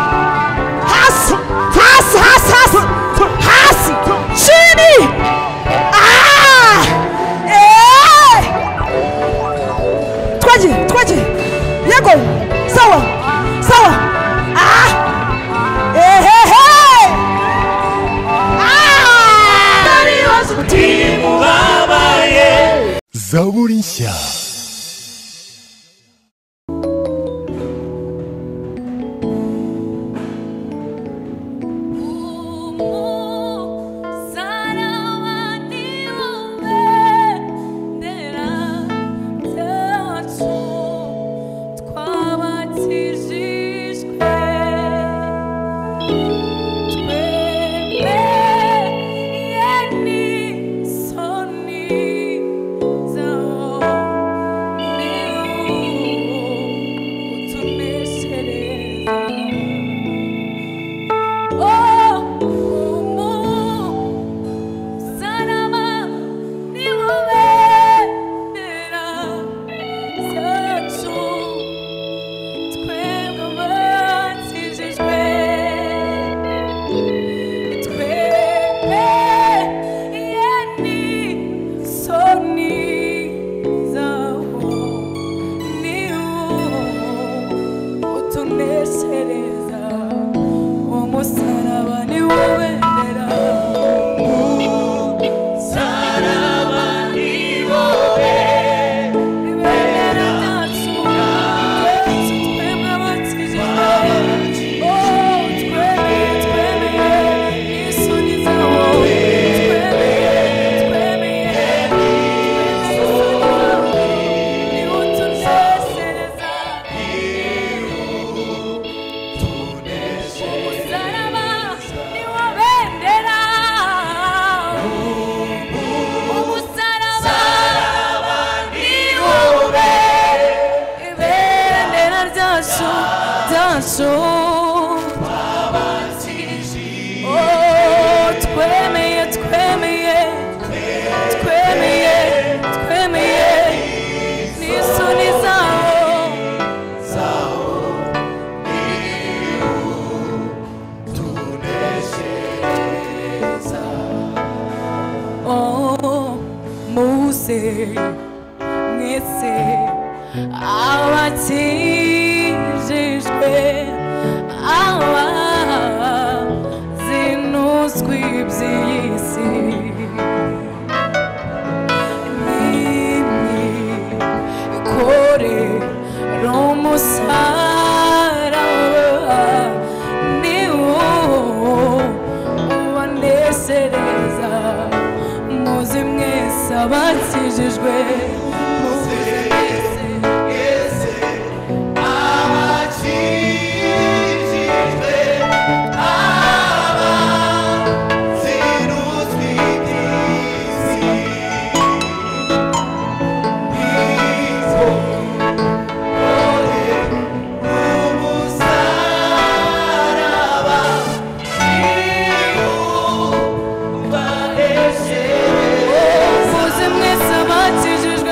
Hasi, hasi, hasi, hasi, hasi, chini. Ah! Eh! Twaje, twaje. Yego. Sawa. Sawa. Ah! Ehehe! Ah! zaburi nshya Oh, oh, oh. Sarama niwowe nera zacu twebwe abatsijijwe twebwe iye ni soni zawo niwo utunesereza umusaraba niwowe nera Oh umusaraba niwowe ibendera ryacu ryacu Oh, twemeye twemeye twemeye twemeye n'isoni zawo Oh, Mose, mwese abakijijwe abazinuzwe iby'iyi si n'imikorere umusaraba ni wo ubanesereza muzi mwese abakijijwe muzi mwese muzi mwese abakijijwe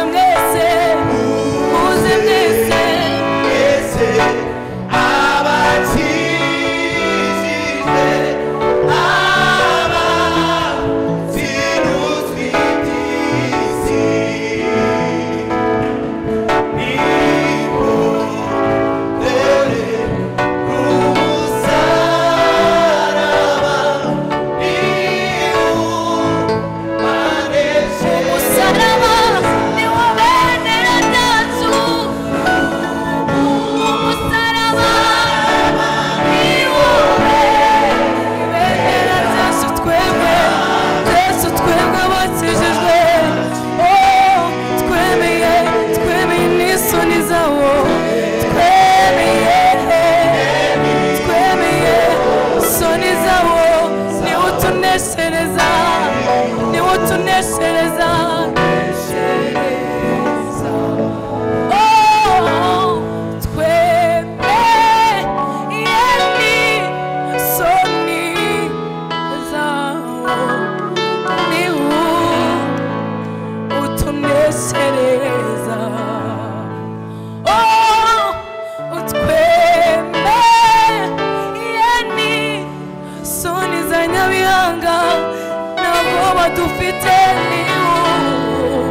wowe dufite ni wowe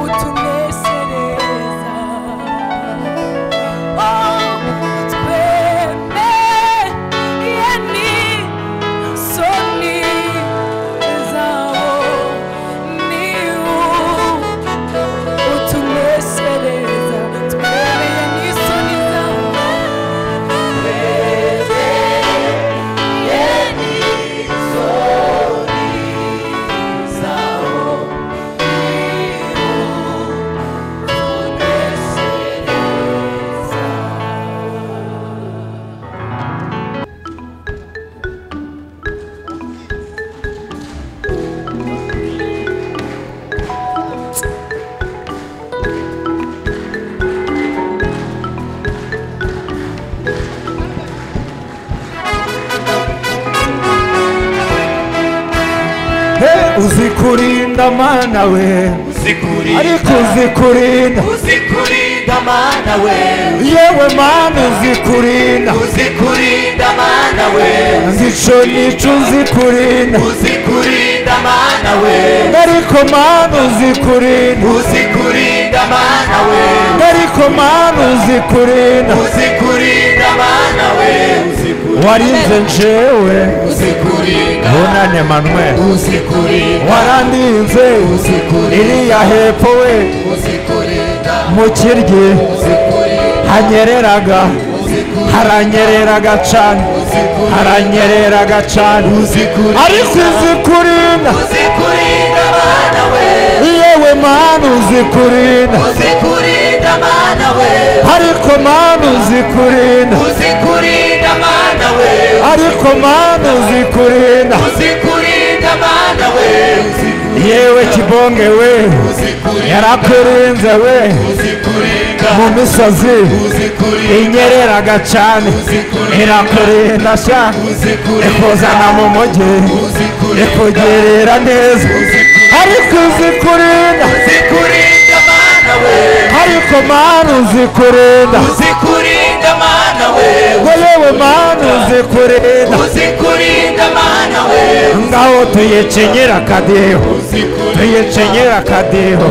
utunesereza Oh, twemeye ni soni zabo ni wowe utunesereza twemeye ni soni zabo He, uzi kurinda mana we ariko uzi kurinda uzikurinda mana we yewe mana uzi kurinda uzikurinda mana we zico nico uzi kurinda uzikurinda mana we ariko mana uzi kurinda uzikurinda mana we ariko mana uzi kurinda uzikurinda mana we warinze njewe uzikurinda bunane manwe uzikurinda warandinze iriya hepfo we uzikurinda mu kiryi hanyereraga haranyereraga cane haranyereraga cane ariko uzi kurinda uzikurinda mana we yewe mana uzi kurinda uzikurinda mana we ariko mana uzi kurinda uzikurinda mana we ariko mana uzi kurinda uzikurinda mana we yewe kibonge we uzikurinda yarakurinze we uzikurinda mu misozi uzikurinda inyereraga cane irakurinda sha ikuzana mu mujyi ikugerera neza ariko uzi kurinda uzikurinda mana we ariko mana uzi kurinda uzikurinda mana we ngo yewe mana uzi kurinda uzikurinda mana we ngaho tuyicenyera akadiho tuyicenyera akadiho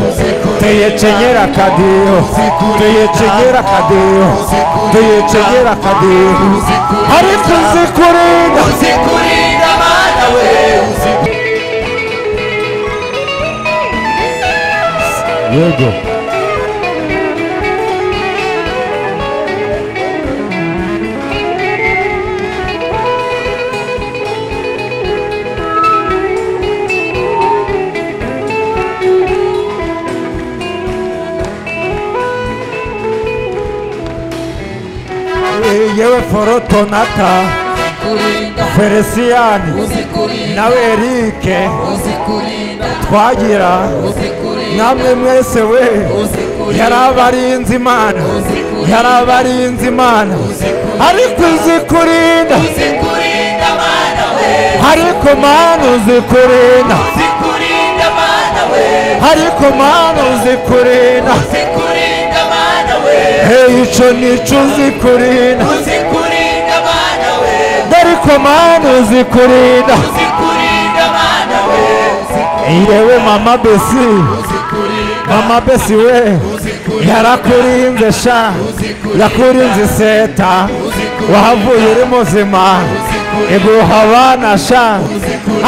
tuyicenyera akadiho tuyicenyera akadiho tuyicenyera akadiho ariko uzi kurinda uzikurinda mana we yego yewe forotonata feresiyani nawe erike twagira namwe mwese we yari abarinzi imana yari abarinzi imana ariko uzi kurinda uzikurinda mana we ariko mana uzi kurinda uzikurinda mana we ariko mana uzi kurinda uzikurinda mana we hey, ico nico uzi kurinda uzikurinda mana we ariko mana uzi kurinda uzikurinda mana we yewe mama besi mama besi we yarakurinze sha yakurinze iseta wahavuye uri muzima iguha abana sha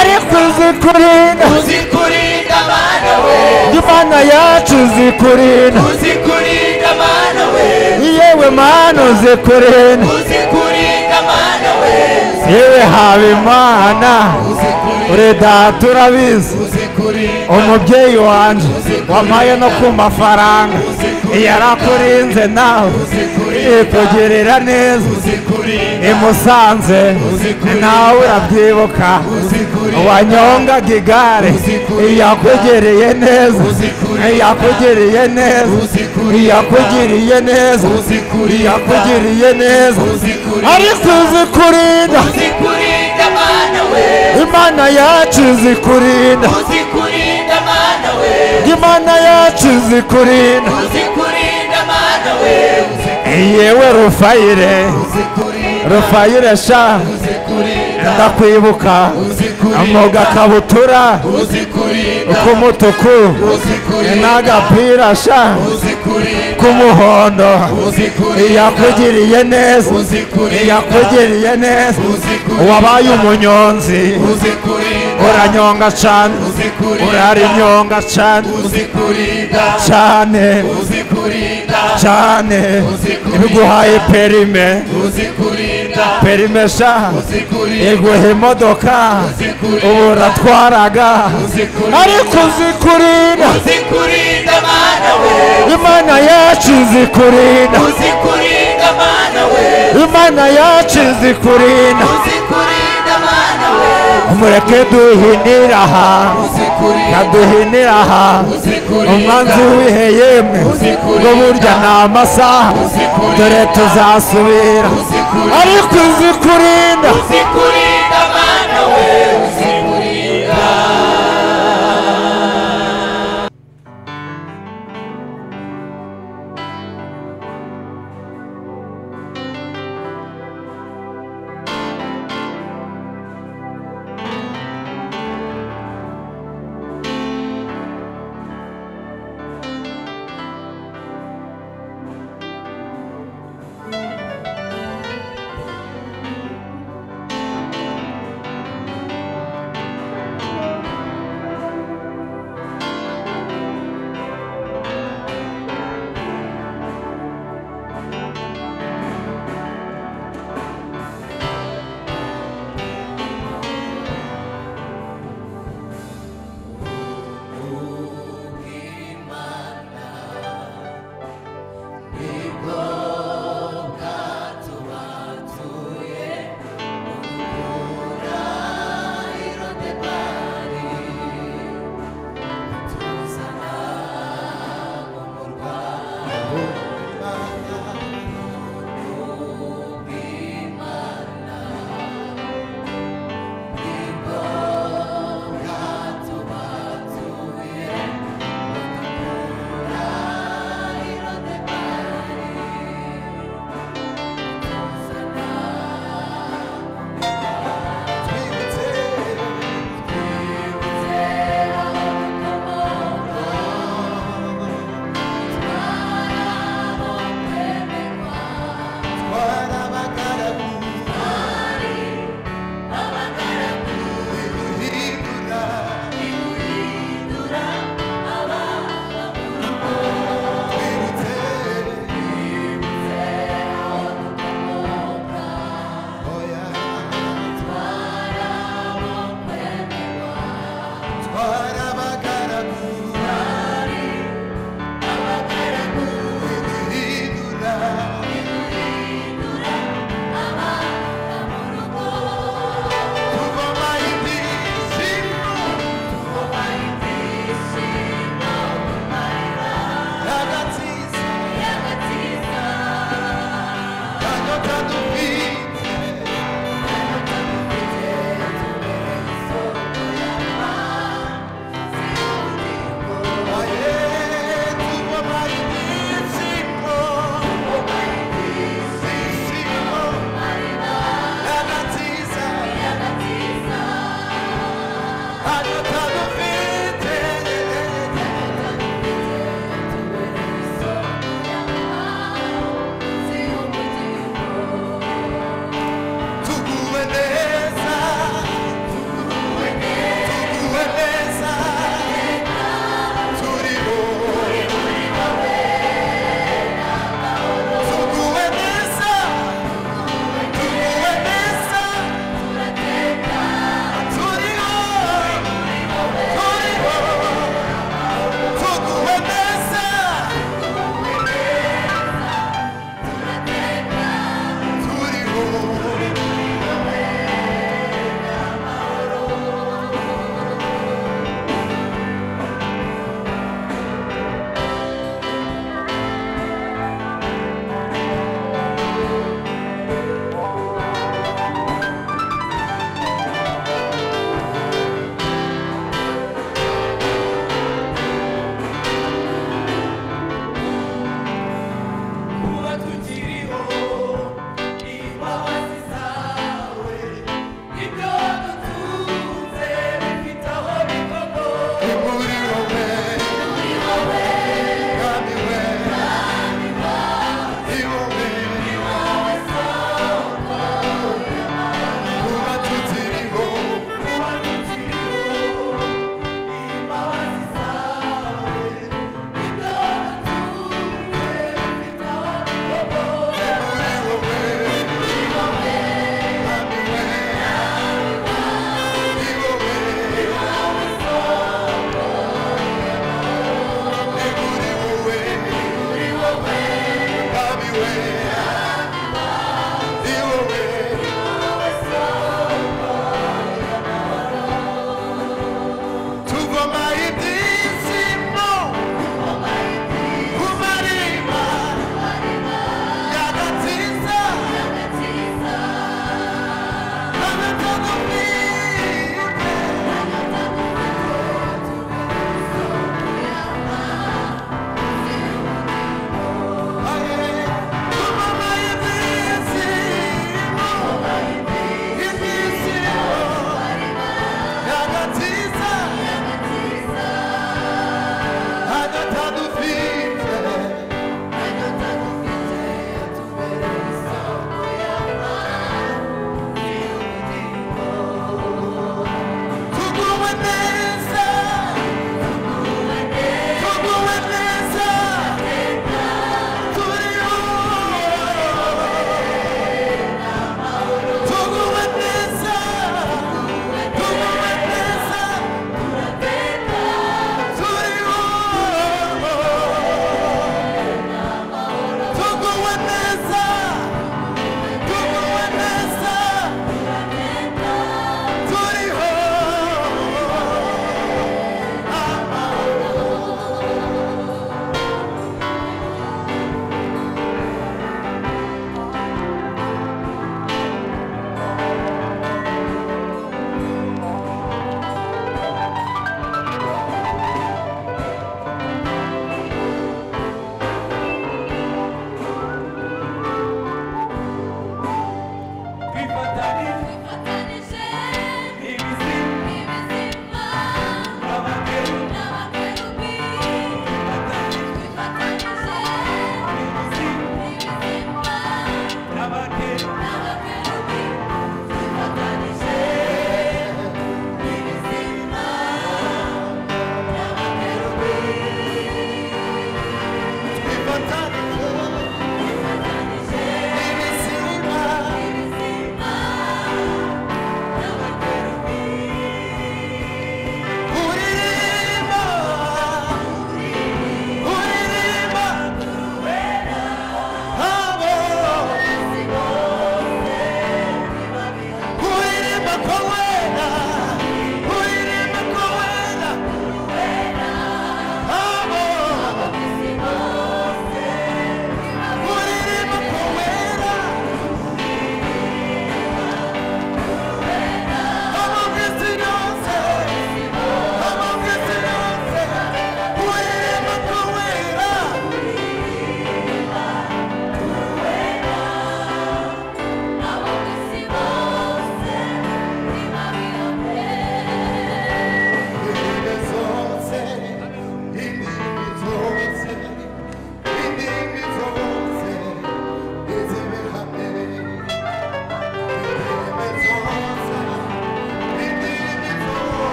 ariko uzi kurinda uzikurinda mana we imana yacu uzi kurinda uzikurinda mana we yewe mana uzi kurinda uzikurinda mana we yewe haba imana uri data urabizi umubyeyi wanjye wampaye no ku mafaranga yarakurinze nawe ikugirira neza imusanze nawe urabyibuka wanyongaga igare yakugereye neza yakugereye neza yakugiriye neza yakugiriye neza ariko uzi kurinda uzikurinda mana we imana yacu izi kurinda uzikurinda mana we imana yacu izi kurinda uzikurinda mana we yewe rufayire rufayire sha kurinda ndakwibuka uzi kurinda mu gakabutura uzi kurinda k'umutuku uzi kurinda n'agapira sha uzi kurinda k'umuhondo uzi kurinda iyakugiriye neza uzi kurinda iyakugiriye neza uzi kurinda wabaye umunyonzi uzi kurinda uranyonga cyane uzi kurinda urarinyonga cyane uzi kurinda cyane uzi kurinda cyane ibiguhaye perime uzi kurinda perime sha uzi kurinda iguha imodoka ubu uratwaraga uzi kurinda ariko uzikurinda uzi kurinda mana we imana yacu izikurinda uzi kurinda mana we imana yacu izikurinda uzi kurinda mana we mureke duhinira aha uzi kurinda kaduhinira aha uzi kurinda umwanzi wihe yemwe ngo burya ni amasaha dore tuzasubira ariko izikurinda uzi kurinda mana we uzi kurinda kuba tukiriho imbabazi zawe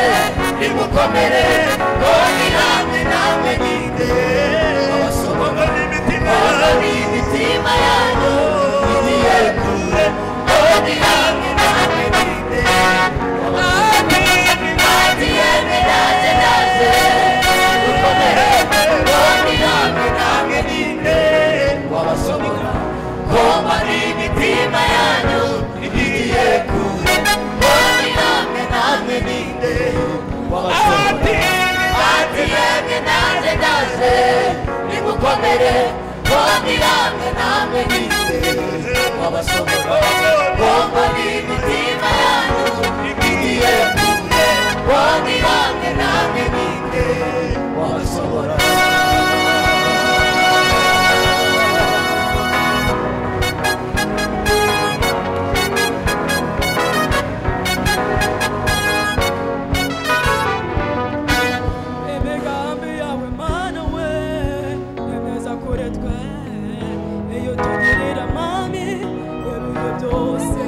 dukomere kongi namwe namwe ninde abasohogana imitima yanyu igiye kure kongi namwe namwe ninde abagiye miraje naje dukomere kongi namwe namwe ninde abasohogana kongi imitima yanyu igiye kure kongi namwe namwe ninde Atiyenge naze naze nimukomere bombi namwe namwe ninde wabasomera bombo n'imitima yanyu igiye kure bombi namwe namwe ninde wabasobora imigambi yawe mana we nemeza kure twe iyo tugirira mami weruye byose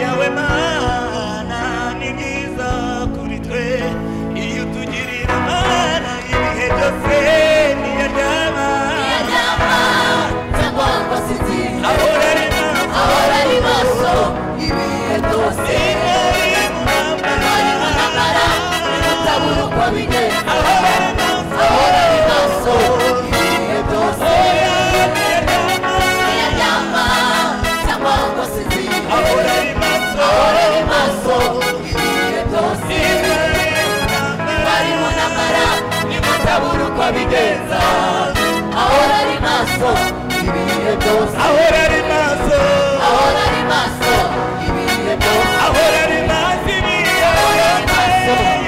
yawe mana ni myiza kuri twe iyo utugirira mana ibihe byose niyajyana ahora ari maso ari mu ntambara ahora ari maso niyajyana ahora ari barimo maso namara nimutabura uko bigenza ahora ari maso ibihe byose ahora ari maso ahora ari maso ibihe byose ahora ari maso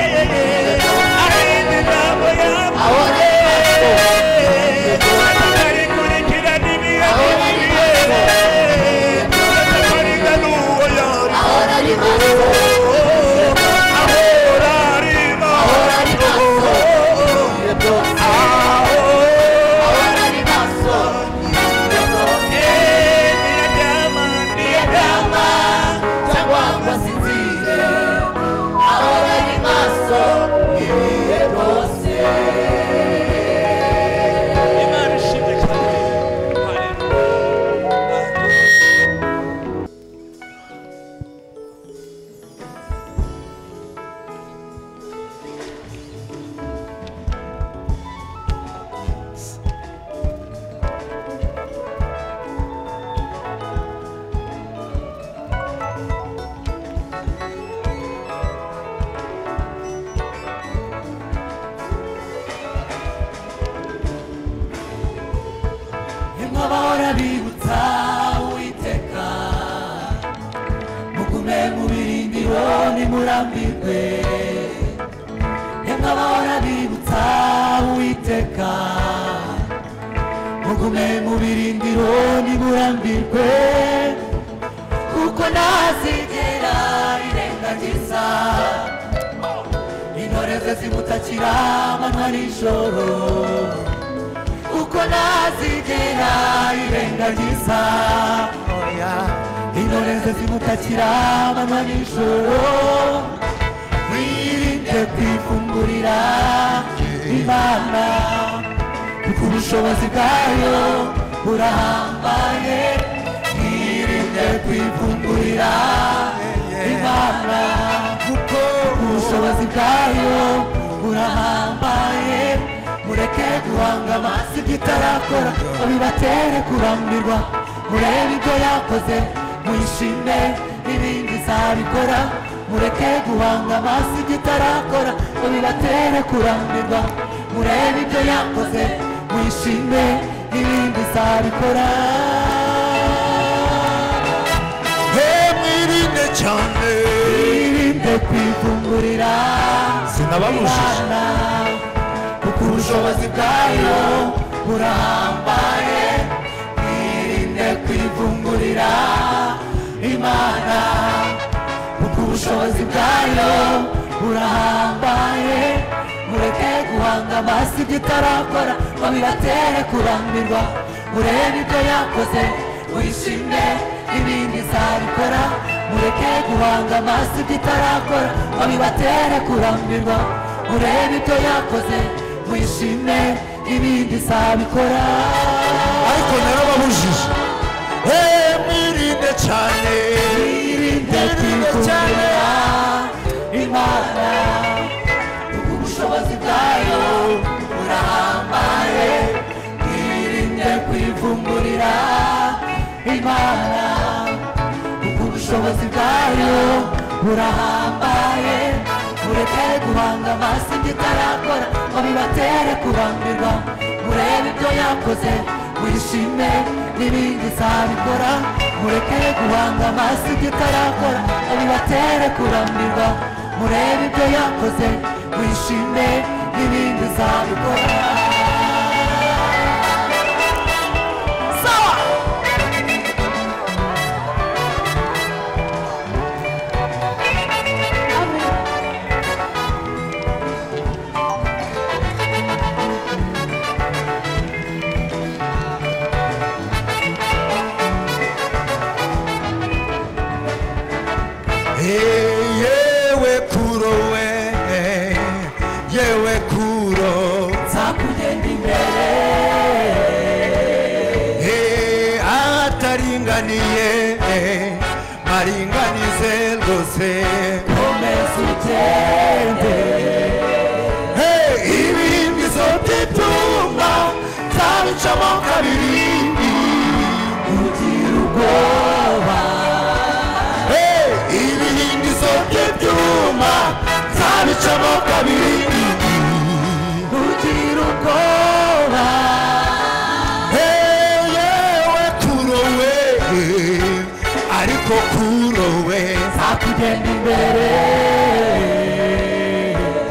ibihe byose ari imigambo yawe ahora ari maso ibihe byose ahora ari maso ahora ari maso ibihe byose ahora ari maso ibihe byose yagamba cyangwa ngo asinzire ahora ari maso ibihe byose bahora bibutsa uwiteka mugume mu birindiro nimurambirwe nimba bahora bibutsa uwiteka mugume mu birindiro nimurambirwe kuko ntazigera irengagiza intore ze zimutakira amanywa nijoro uko nazigera irengagiza oya intore ze zimutakira amanywa nijoro wirinde kwifungurira imana kuko ubushobozi bwayo burahambaye wirinde kwifungurira imana kuko ubushobozi bwayo burahambaye mureke guhanga amaso ibyo itarakora ngo bibatere kurambirwa murebe ibyo yakoze mwishime n'ibindi izabikora mureke guhanga amaso ibyo itarakora ngo bibatere kurambirwa murebe ibyo yakoze mwishime n'ibindi izabikora mwirinde cyane irinde kwivungurira sinababujije imana kuko ubushobozi bwayo burahambaye mwirinde kwivungurira imana kuko ubushobozi bwayo burahambaye mureke guhanga amaso ibyo itarakora ngo bibatere kurambirwa murebe ibyo yakoze wishime ibindi izabikora mureke guhanga amaso ibyo itarakora ngo bibatere kurambirwa murebe ibyo yakoze wishime ibindi izabikora ariko narababujije Eh, mwirinde cyane irinde mwirinde cyane kwikundira imana kuko ubushobozi bwayo burahambaye irinde kwivumburira imana kuko ubushobozi bwayo burahambaye mureke guhanga amaso ibyo itarakora ngo bibatere kurambirwa murebe ibyo yakoze wishime n'ibindi izabikora mureke guhanga amaso ibyo itarakora ngo bibatere kurambirwa murebe ibyo yakoze wishime n'ibindi izabikora sawa Eh, yewe kuro we eh, yewe kuro nzakugenda imbere Eh, ahataringaniye eh, maringanize rwose komeza ugende Hey, ibindi zotitumba zabicamo kabiri ugira ubwoba Hey, ibindi zotitumba zabicamo kabiri ugira ubwoba Hey, yewe kurowe ariko kurowe nzakugenda imbere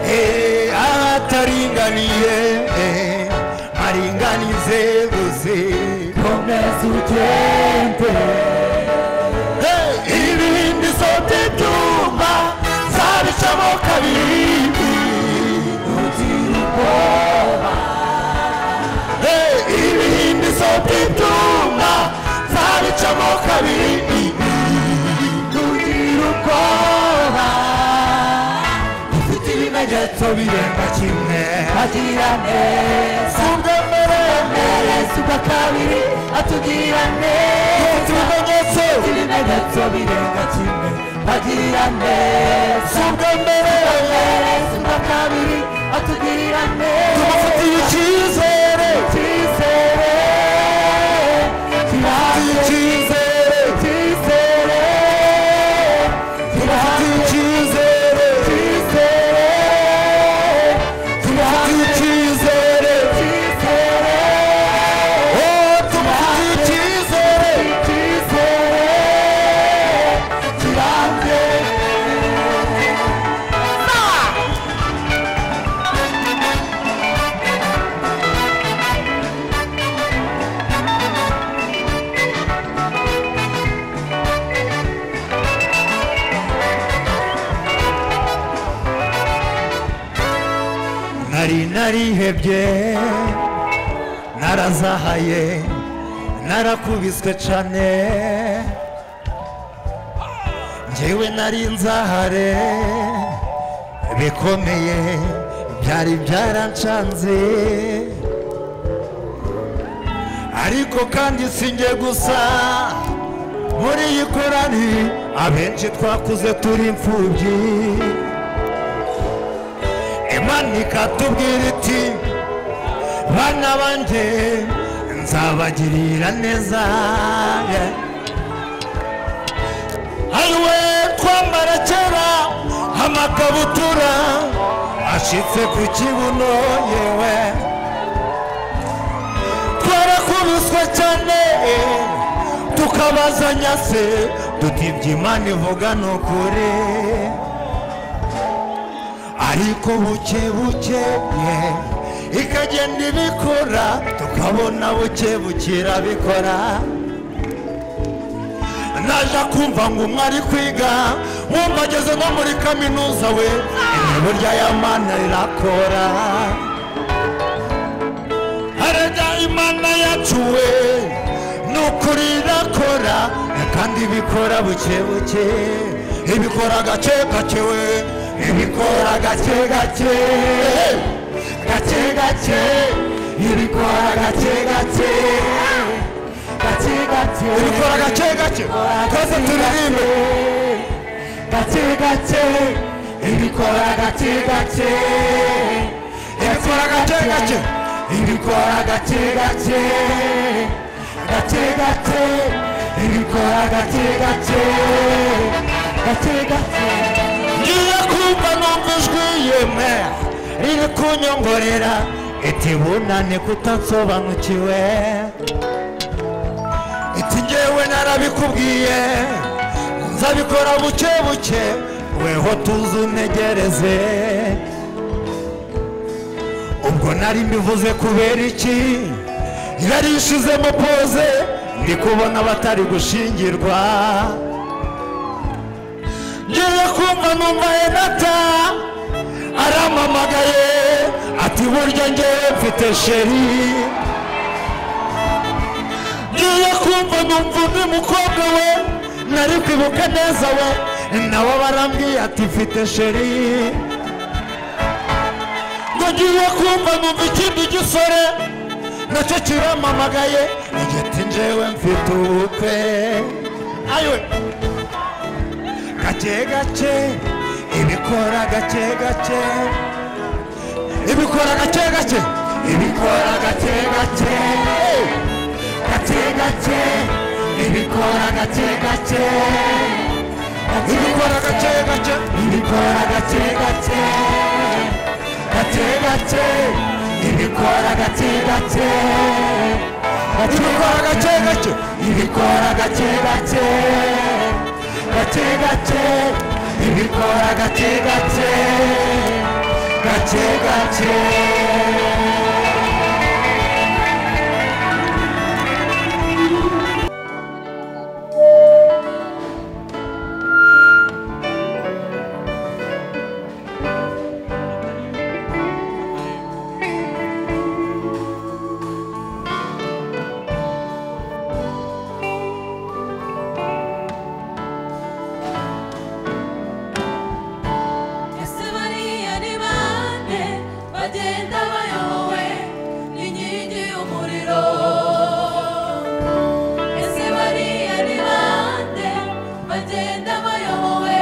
Hey, ahataringaniye eh, maringanize rwose komeza ugende ibindi zote byuma zabicamo kabiri ugira ubwoba Hey, ibindi zote byuma zabicamo kabiri ugira ubwoba ufite ibimenyetso birenga kimwe agira neza ubwa mbere neza ubwa kabiri atugira neza ibimenyetso ufite ibimenyetso birenga kimwe agira neza ubwa mbere neza ubwa kabiri atugira neza tumufitiye icyizere icyizere tumufitiye kirambye icyizere icyizere tumufitiye icyizere tumufitiye kirambye icyizere icyizere icyizere Oh, tumufitiye icyizere icyizere kirambye nari narihebye narazahaye narakubiswe cane njyewe nari nzahare bikomeye byari byarancanze ariko kandi sinjye gusa muri iyi korari abenshi twakuze turi imfubyi imana ikatubwira iti bana banjye nzabagirira neza ariwe twambara kera amakabutura ashitse ku kibuno yewe twarakubiswe cyane tukabazanya se tutibye imana ivuga ni ukuri ariko buke buke ye ikagenda ibikora tukabona buke bukira bikora naja kumva ngo umwe ari kwiga wumva ageze no muri kaminuza we burya y'amana rirakora arajya imana yacuwe ni ukuri irakora kandi ibikora buke buke ibikora gake gake we ibikora gake gake gake gake ibikora gake gake gake gake ibikora gake gake twese turirimbe gake gake ibikora gake gake ibikora gake gake ibikora gake gake gake gake ibikora gake gake gake gake ngiye kumva numva ijwi yeme riri kunyongorera iti bunane kutansobanukiwe iti ngewe narabikubwiye nzabikora buke buke weho tuzunegereze ubwo nari mbivuze kubera iki yari ishizemo poze ndi kubona abatari gushingirwa ngiye kumva numva henata arampamagaye ati burya ngewe mfite sheri ngiye kumva numva undi mukobwa we nari kwibuka neza we nawe barambwiye ati mfite sheri ngo ngiye kumva numva ikindi gisore nacyo kiramamagaye igiti njewe mfite ubukwe ayiwe gake gake ibikora gake gake ibikora gake gake ibikora gake gake gake gake ibikora gake gake ibikora gake gake ibikora gake gake gake gake ibikora gake gake ibikora gake gake ibikora gake gake gake gake ibikora gake gake gake gake ese bariya ni bande bagenda bayobowe n'inkingi y'umuriro ese bariya ni bande bagenda bayobowe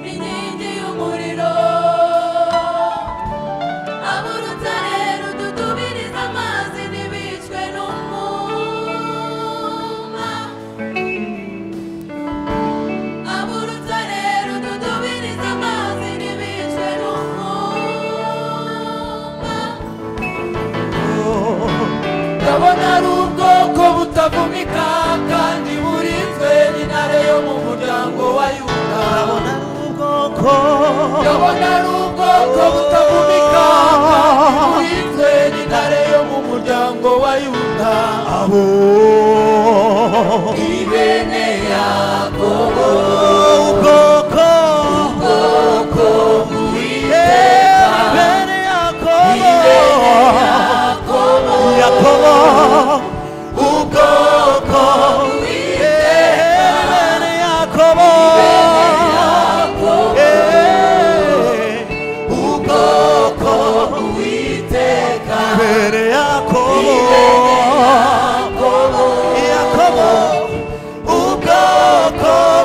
n'inkingi y'umuriro aburuta rero dutubiriza amazi ntibicwe n'umwuma Aburuta rero dutubiriza amazi ntibicwe n'umwuma ndabona ari ubwoko butavumika kandi burinzwe n'intare yo mu muryango wa yuda ndabona ari ubwoko butavumika kandi burinzwe n'intare yo mu muryango wa yuda ni bene yakobo ubwoko bw'uwiteka ni bene yakobo ubwoko bw'uwiteka ubwoko bw'uwiteka yakobo ubwoko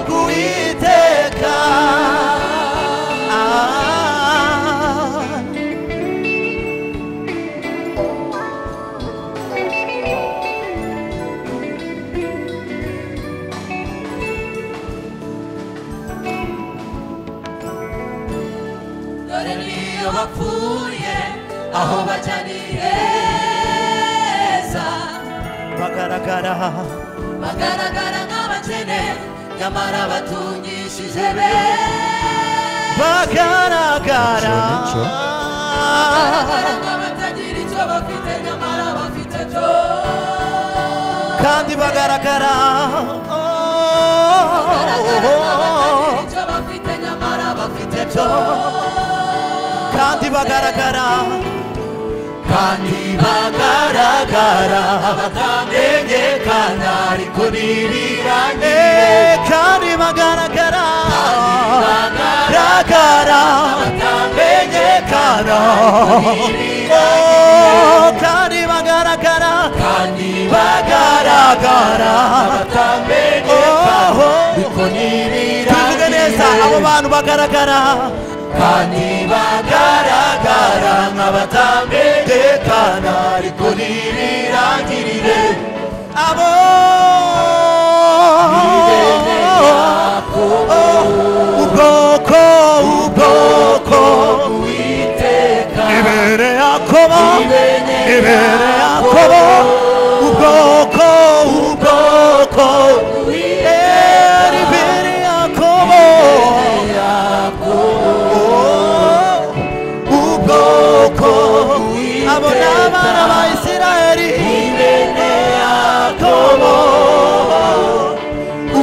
bw'uwiteka dore niyo bapfuye aho bajya ni heza bagaragara nk'abakene nyamara batungishije beza bagaragara nk'abatagira icyo bafite nyamara bafite byose kandi bagaragara kandi bagaragara kandi bagaragara abatamenyekana ariko ntibirangiye kandi bagaragara bagaragara garagara batamenyekana ariko ntibirangiye Oh, kandi bagaragara kandi bagaragara batamenyekana Oh, oh. ariko tuvuge neza abo ntibirangiye bantu bagaragara kandi bagaragara nk'abatamenyekana ariko ntibirangirire abo ubwoko ubwoko uwiteka ibere yakobo ibere yakobo ubwoko ubwoko Eh, ibere yakobo Oh, ubwoko abo ni abana ba isirayeli yakobo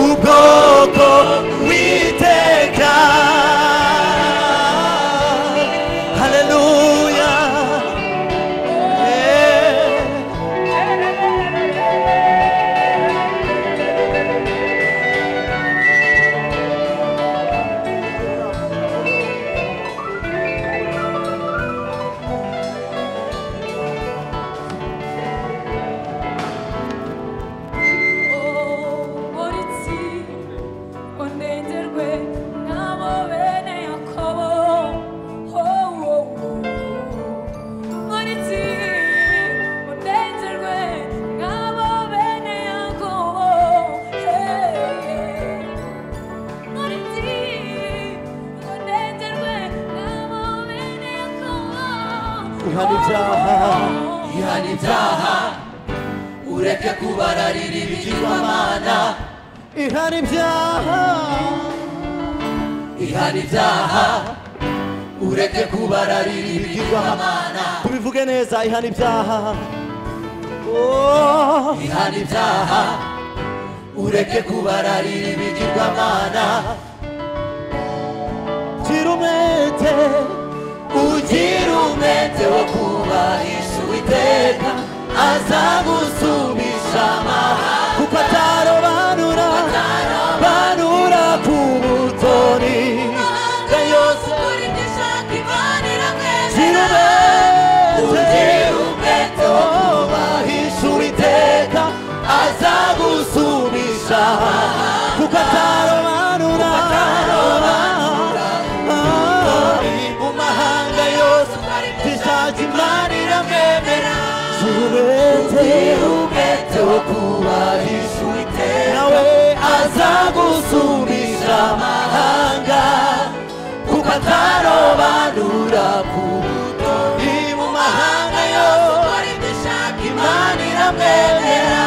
ubwoko witeka haleluya Eh. Ihana ibyaha, ihana ibyaha ureke kubararira ibigirwamana ihana ibyaha ihana ibyaha ureke kubararira ibigirwamana tubivuge neza ihana ibyaha Oh, ihana ibyaha ureke kubararira ibigirwamana gira umwete ugira umwete wo kubahisha uwiteka azagusubisha amahanga kuko atarobanura banura ku butoni ya yose gira umwete ugira umwete wo kubahisha uwiteka azagusubisha amahanga kuko atarobanura mu mahanga yose tuzajya imana gira iramwemera umwete ugira umwete wo kubahisha uwiteka nawe azagusubisha amahanga kuko atarobanura ku buto ni mu mahanga yose ukora ibyo ushaka imana iramwemera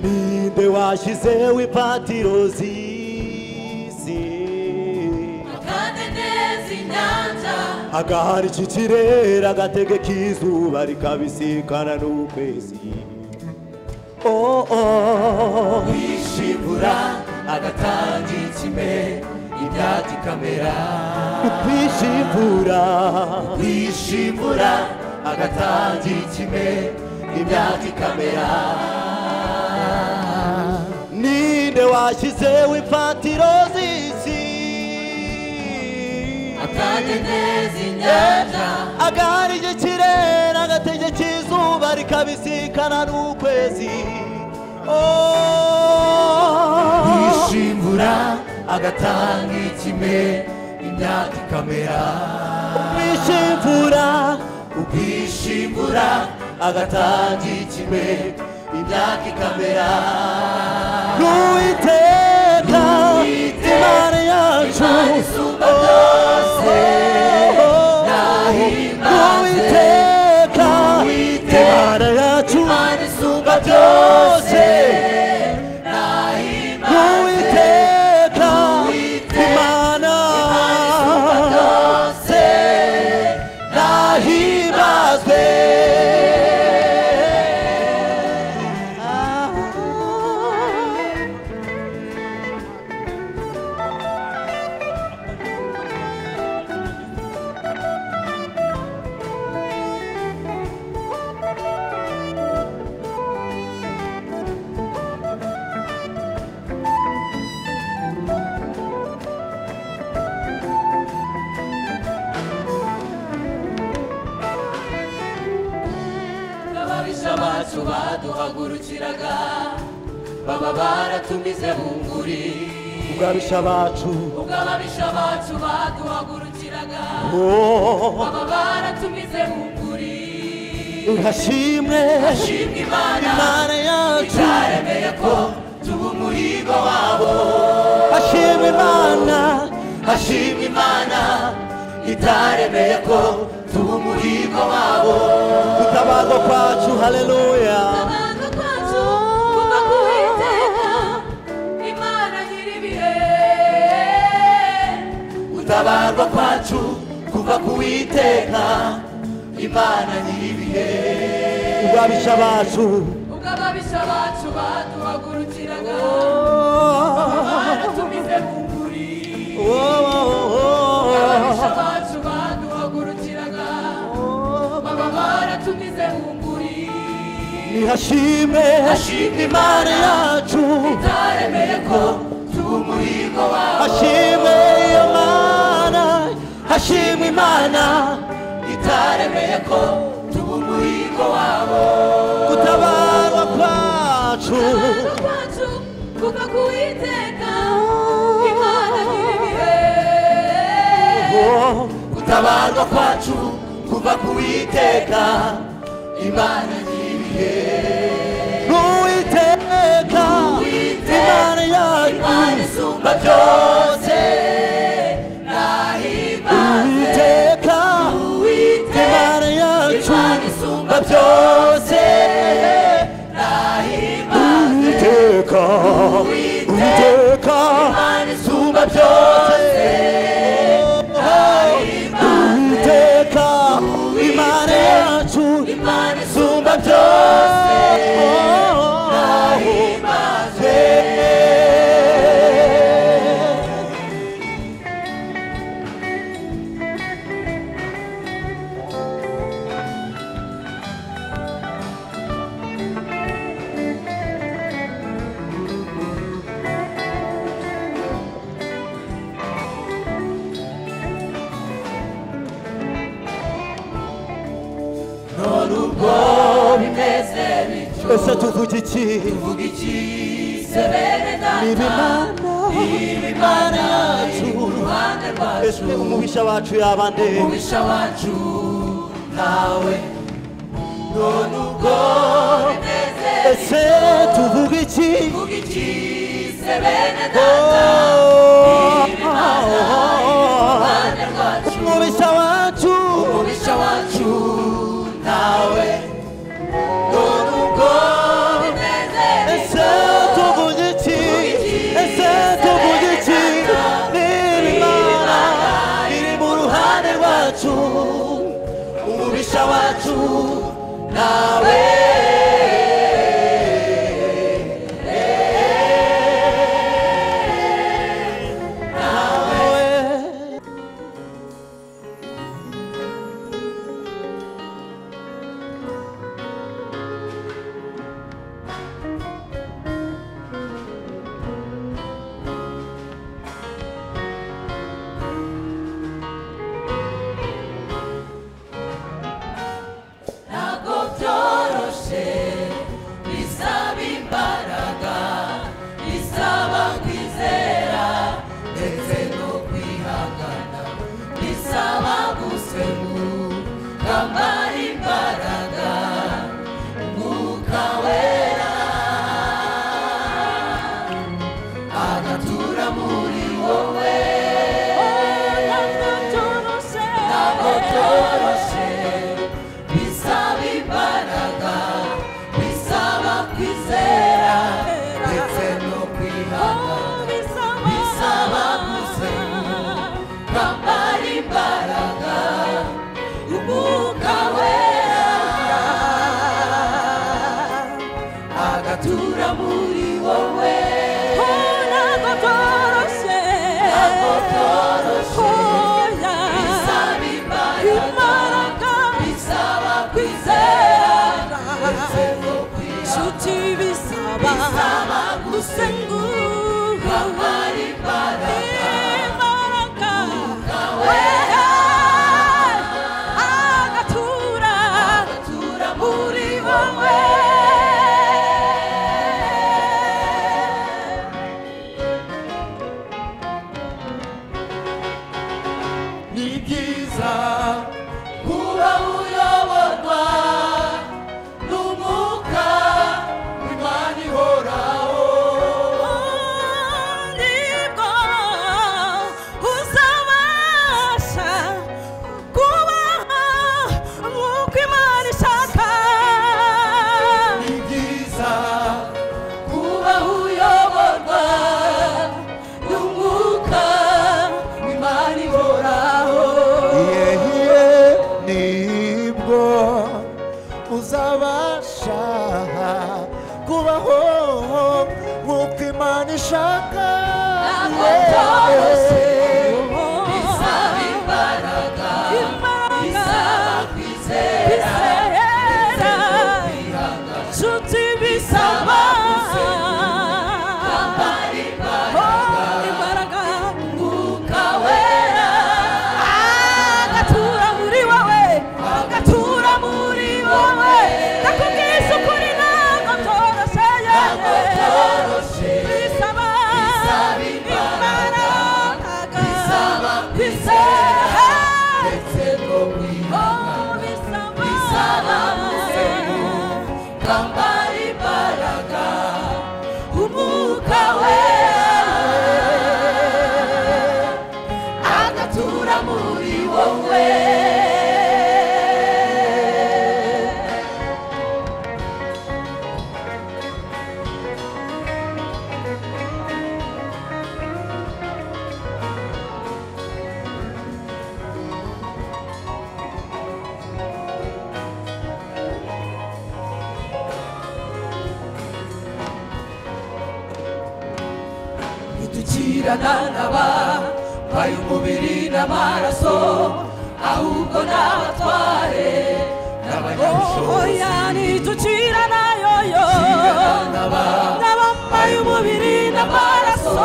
ninde washyizeho ipatiro zisi agahara iki kirere agategeka izuba rikabisikana n'ukwezi Oh, oh. kwishimura agatanga ikime ibyati kamera kwishimura kwishimura agatanga ikime ibyati kamera ninde washyizeho ipatiro zisi agahara iki kirere agategeka izuba rikabisikana n'ukwezi Oh. yishimura agatanga ikime imyaka ikamera kwishimura ubwishimura agatanga ikime imyaka ikamera n'uwiteka imana yacu Imana isumba byose nahimbaze n'uwiteka Uwiteka, imana yacu n'uwiteka Imana isumba byose nahimbaze Uwiteka, imana bacu baduhagurukiraga baba baratumize bunguri ubwabisha bacu ubwo ababisha bacu baduhagurukiraga oh, baba baratumize bunguri ihashimwe shimwa imana imana yacu itaremeye ko tuba umurigo wabo hashimwe imana hashimwa imana itaremeye ko tuba umurigo wabo gutabarwa kwacu haleluya Abantu kwacu kuva ku Uwiteka, Imana nyiri ibihe. gutabarwa kwacu kuva ku witeka imana nyir'ibihe ubwabisha bacu Ubwo ababisha bacu baduhagurukiraga, baratumize bunguri oh, oh, oh, oh. ababisha bacu baduhagurukiraga baba baratumize bunguri ihashimwe hashimwe imana yacu itaremeye ko tuba umurigo wawe hashimwe imana hashimwe imana itaremeye ko tuba umurigo wabo gutabarwa kwacu abantu kwacu kuva ku Uwiteka, Imana nyiri ibihe. oh. gutabarwa kwacu kuva ku witeka imana nyir'ibihe n'uwiteka imana yacu Imana isumba byose nahimbaze uwiteka imana yacu Imana isumba byose nahimbaze uwiteka uwiteka Imana isumba byose uwiteka imana yacu Imana isumba byose nahimbaze none ubwo bimeze bityo ese tuvuga iki tuvuga iki se bene data niba imana niba imana yacu uruhande rwacu ese umubisha bacu yaba nde umubisha wacu ntawe none ubwo bimeze ese tuvuga iki tuvuga iki se bene data Oh, uruhande rwacu umubisha wacu umubisha wacu ntawe none ubwo bimeze ese tuvuga iki ese tuvuga iki niba imana iri mu ruhande rwacu umubisha wacu nawe ntabwo byoroshye bisaba imbaraga bisaba kwizera ndetse no kwihangana bisaba gusenguka mbara imbaraga umwuka wera agatura muri wowe ntabwo Ntabwo byoroshye, byoroshye bisaba imbaraga bisaba kwizera ndetse no kwihangana bisaba- bisaba gusenga mbara imbaraga umwuka wera agatura muri wowe ntabwo byoroshye, ntabwo byoroshye oya. bisaba imbaraga bisaba kwizera ndetse no kwihangana Inshuti bisaba bisaba gusenguka gusambara imbaraga imbaraga, wera agatura atura muri muri wowe wowe bwiza kuba uyoborwa n'umwuka w'imana ihoraho nibwo uzabasha kubaho nk'uko imana ishaka ni byiza kuba uyoborwa n'umwuka w'imana ihoraho yehiye nibwo uzabasha kubaho nk'uko imana ishaka ntabwo byoroshye bisaba imbaraga bisaba kwizera bizera nshuti bisaba kwambara imbaraga Oh, imbaraga umwuka wera agatura muri wowe agatura muri wowe ndakubwiza ukuri ntabwo byoroshye ntabwo byoroshye bisaba Bisaba imbaraga, bisaba imbaraga kwizera, Ah, ndetse no kwihana oh, bisaba bisaba kuzenguruka kwambara imbaraga umwuka wera agatura muri wowe naba mbaye umubiri n'amaraso ahubwo n'abatware n'abanyabushobozi oya ntiducira nayo yo naba n'abambaye umubiri n'amaraso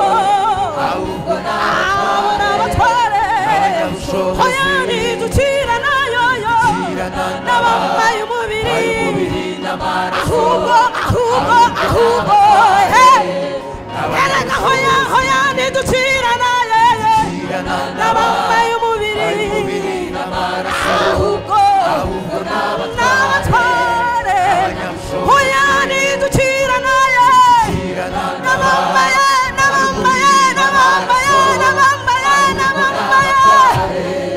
ahubwo abo ni n'abatware abatware Abanyabushobozi. oya ntiducira nayo yo Kirana naba, n'abambaye mbaye umubiri umubiri n'amaraso ahubwo ahubwo ahubwo erega hoya hoya ntiducira nayo yo n'abambaye umubiri ahubwo n'abatware hoya ntiducira nayo n'abambaye n'abambaye n'abambaye n'abambaye n'abambaye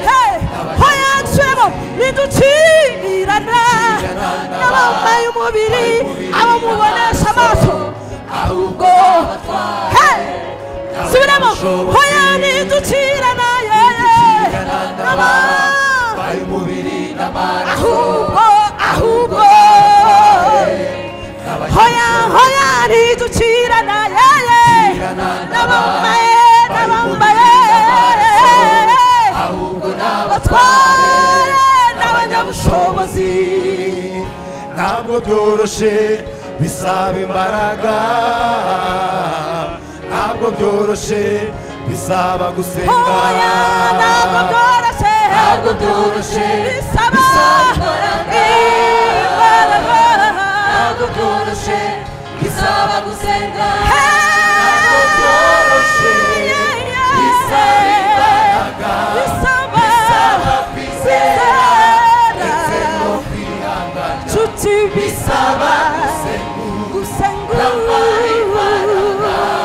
Hey, hoya nsubiremo ntiducirana n'abambaye umubiri abo mubonesha amaso ahubwo Hey, subiramo hoya ntiducirana yewe n'abambaye mbaye umubiri n'amaraso ahubwo ahubwo hoya hoya ntiducirana yeye n'abambaye n'abambaye ahubwo batware n'abatware n'abanyabushobozi n'abanyabushobozi ntabwo byoroshye bisaba imbaraga ntabwo byoroshye bisaba gusenga hoya ntabwo byoroshye ntabwo byoroshye bisaba imbaraga. imbaraga ntabwo byoroshye bisaba gusenga ntabwo Hey, byoroshye yeah, bisaba imbaraga bisaba bisaba kwizera ndetse no kwihangana nshuti bisaba bisaba gusenga gusenga Kwambara imbaraga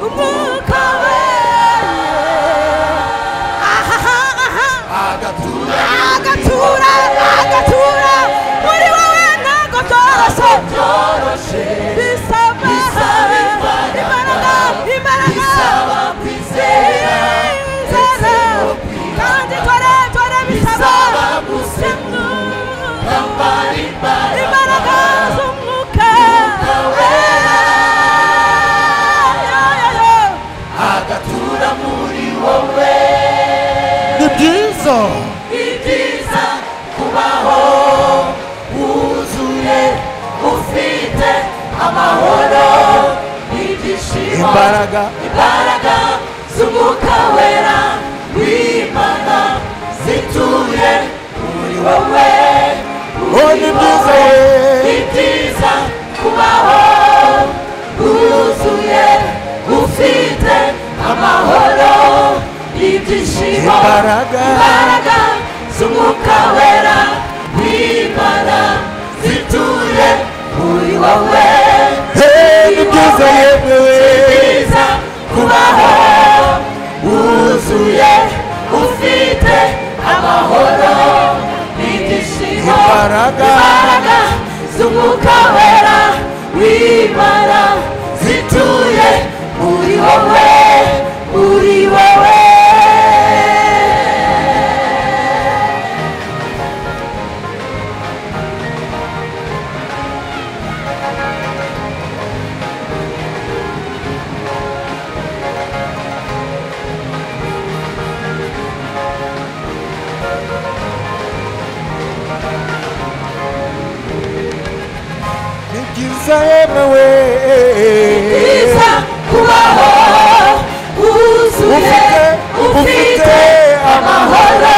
umwuka wera ahaha aha agatura agatura agatura muri wowe ntabwo byoroshye byoroshye bisaba Bisaba imbaraga. imbaraga imbaraga bisaba kwizera ndetse no kwihangana kandi dore dore bisaba Bisaba gusenga. kwambara imbaraga imbaraga z'umwuka agatura muri wowe ni byiza ni byiza kubaho wuzuye ufite amahoro n'ibyishimo imbaraga imbaraga z'umwuka wera w'imana zituye muri wowe oh ni byiza ni ye byiza kubaho wuzuye ufite amahoro n'ibyishimo imbaraga imbaraga iteka yemewe byiza kubaho wuzuye Ufite- ufite ufite amahoro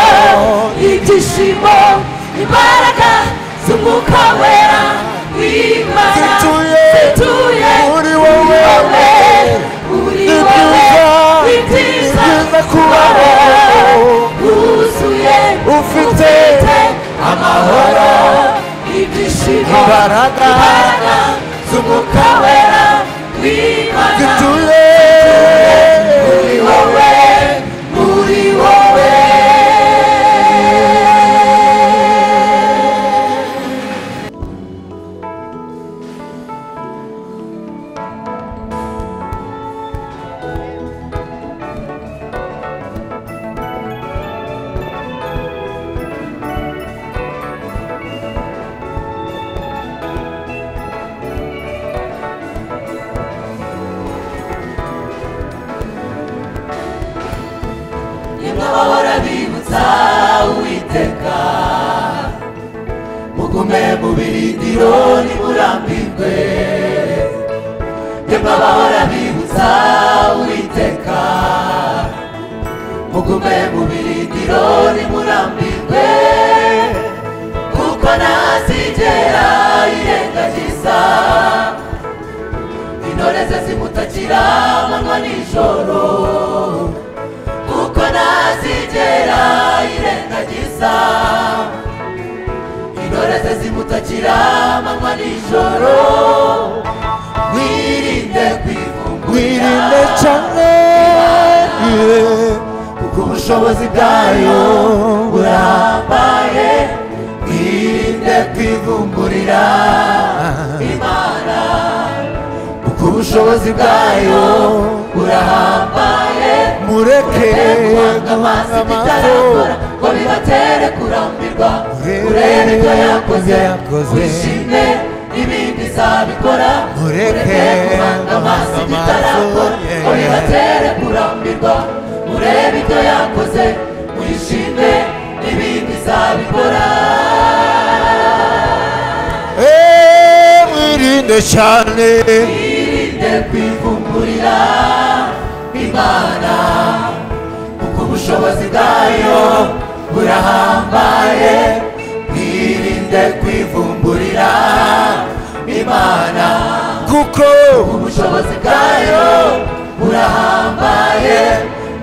ibyishimo imbaraga z'umwuka wera w'imana Zituye zituye muri wowe. uri Ni wowe byiza, ni ni byiza byiza kubaho kubaho wuzuye ufite ufite amahoro ibyishimo imbaraga imbaraga z'umwuka wera w'imana zituye muri wowe muri wowe nimba bahora bibutsa uwiteka mugume mu birindiro ntimurambirwe nimba bahora bibutsa uwiteka mugume mu birindiro ntimurambirwe kuko ntazigera yirengagiza intore ze zimutakira amanywa nijoro kuko ntazigera yirengagiza intore ze zimutakira amanywa nijoro wirinde wirinde kwivumbura cyane yeah. kuko ubushobozi bwayo burambaye wirinde kwivumburira imana kuko ubushobozi bwayo burambaye mureke amazi bitarakora ngo bibatere kurambirwa urebe ibyo yakoze wishime n'ibindi zabikora Mureke kuvanga amazi amaso, bitarakora ngo yeah. bibatere kurambirwa urebe ibyo yakoze wishime n'ibindi zabikora Eh, wirinde cyane irinde kwivumburira imana kuko ubushobozi bwayo burahambaye mwirinde kwivumburira imana kuko ubushobozi bwayo burahambaye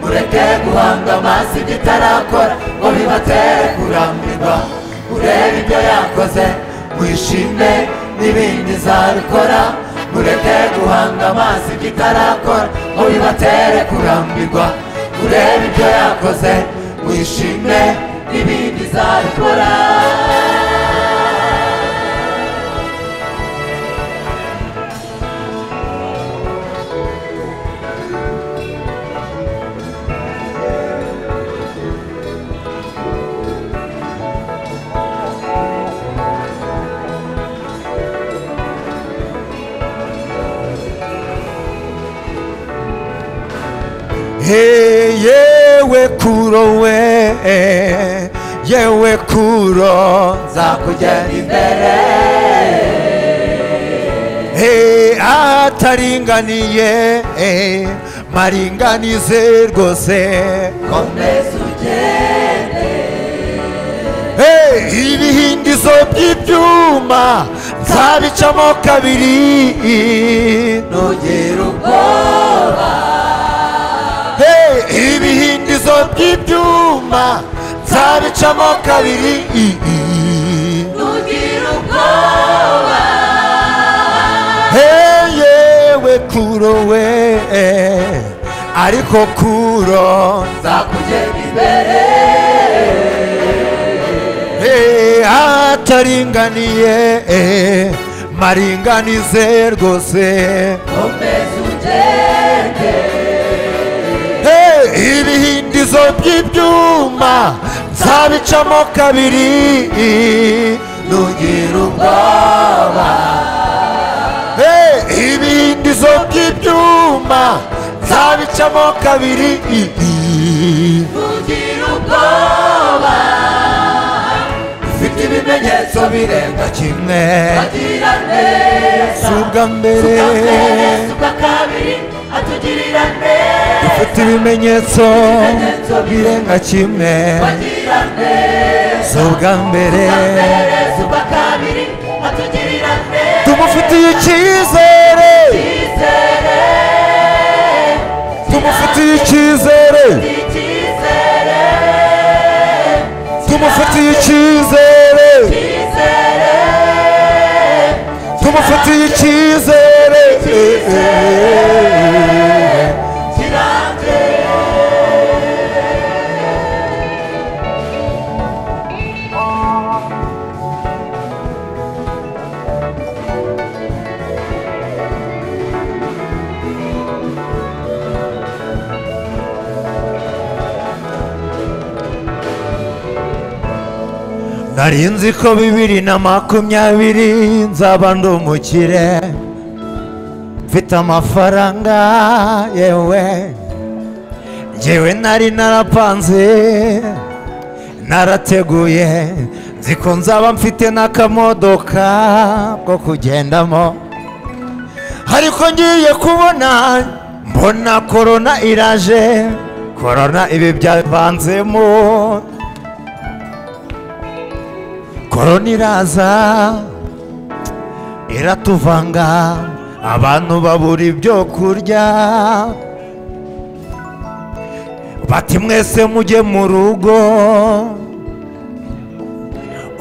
mureke guhanga amaso ibyo itarakora ngo bibatere kurambirwa urebe ibyo yakoze wishime n'ibindi izabikora mureke guhanga amaso ibyo itarakora ngo bibatere kurambirwa urebe ibyo yakoze wishime n'ibindi izabikora Hey, yewe kuro we yewe kuro nzakujyana imbere Hey, ahataringaniye eh, maringanize rwose komeza ugende Hey, ibihindizo by'ibyuma nzabicamo kabiri nugera ubwoba Hey, ibihindizo by'ibyuma nzabicamo kabiri nugira ubwoba Hey, yewe kuro we eh, ariko kuro nzakugenda imbere Hey, ataringaniye eh, maringanize rwose komeza ugende Hey, ibihindizo by'ibyuma nzabicamo kabiri nugira ubwoba Hey, ibihindizo by'ibyuma nzabicamo kabiri nugira ubwoba ufite ibintu ibimenyetso birenga kimwe atugirira neza ubwa mbere ubwa mbere si ubwa kabiri atugirira neza ufite ibimenyetso ibimenyetso birenga kimwe atugirira neza si ubwa mbere ubwa mbere si ubwa kabiri atugirira neza tumufitiye icyizere icyizere tumufitiye icyizere icyizere tumufitiye icyizere icyizere tumufitiye icyizere kirambye nari nzi ko bibiri na makumyabiri nzaba ndi umukire mfite amafaranga yewe ngewe nari narapanze narateguye nzi ko nzaba mfite n'akamodoka ko kugendamo ariko ngiye kubona mbona korona iraje korona ibi byavanzemo korona iraza iratuvanga abantu babura ibyo kurya bati mwese mujye mu rugo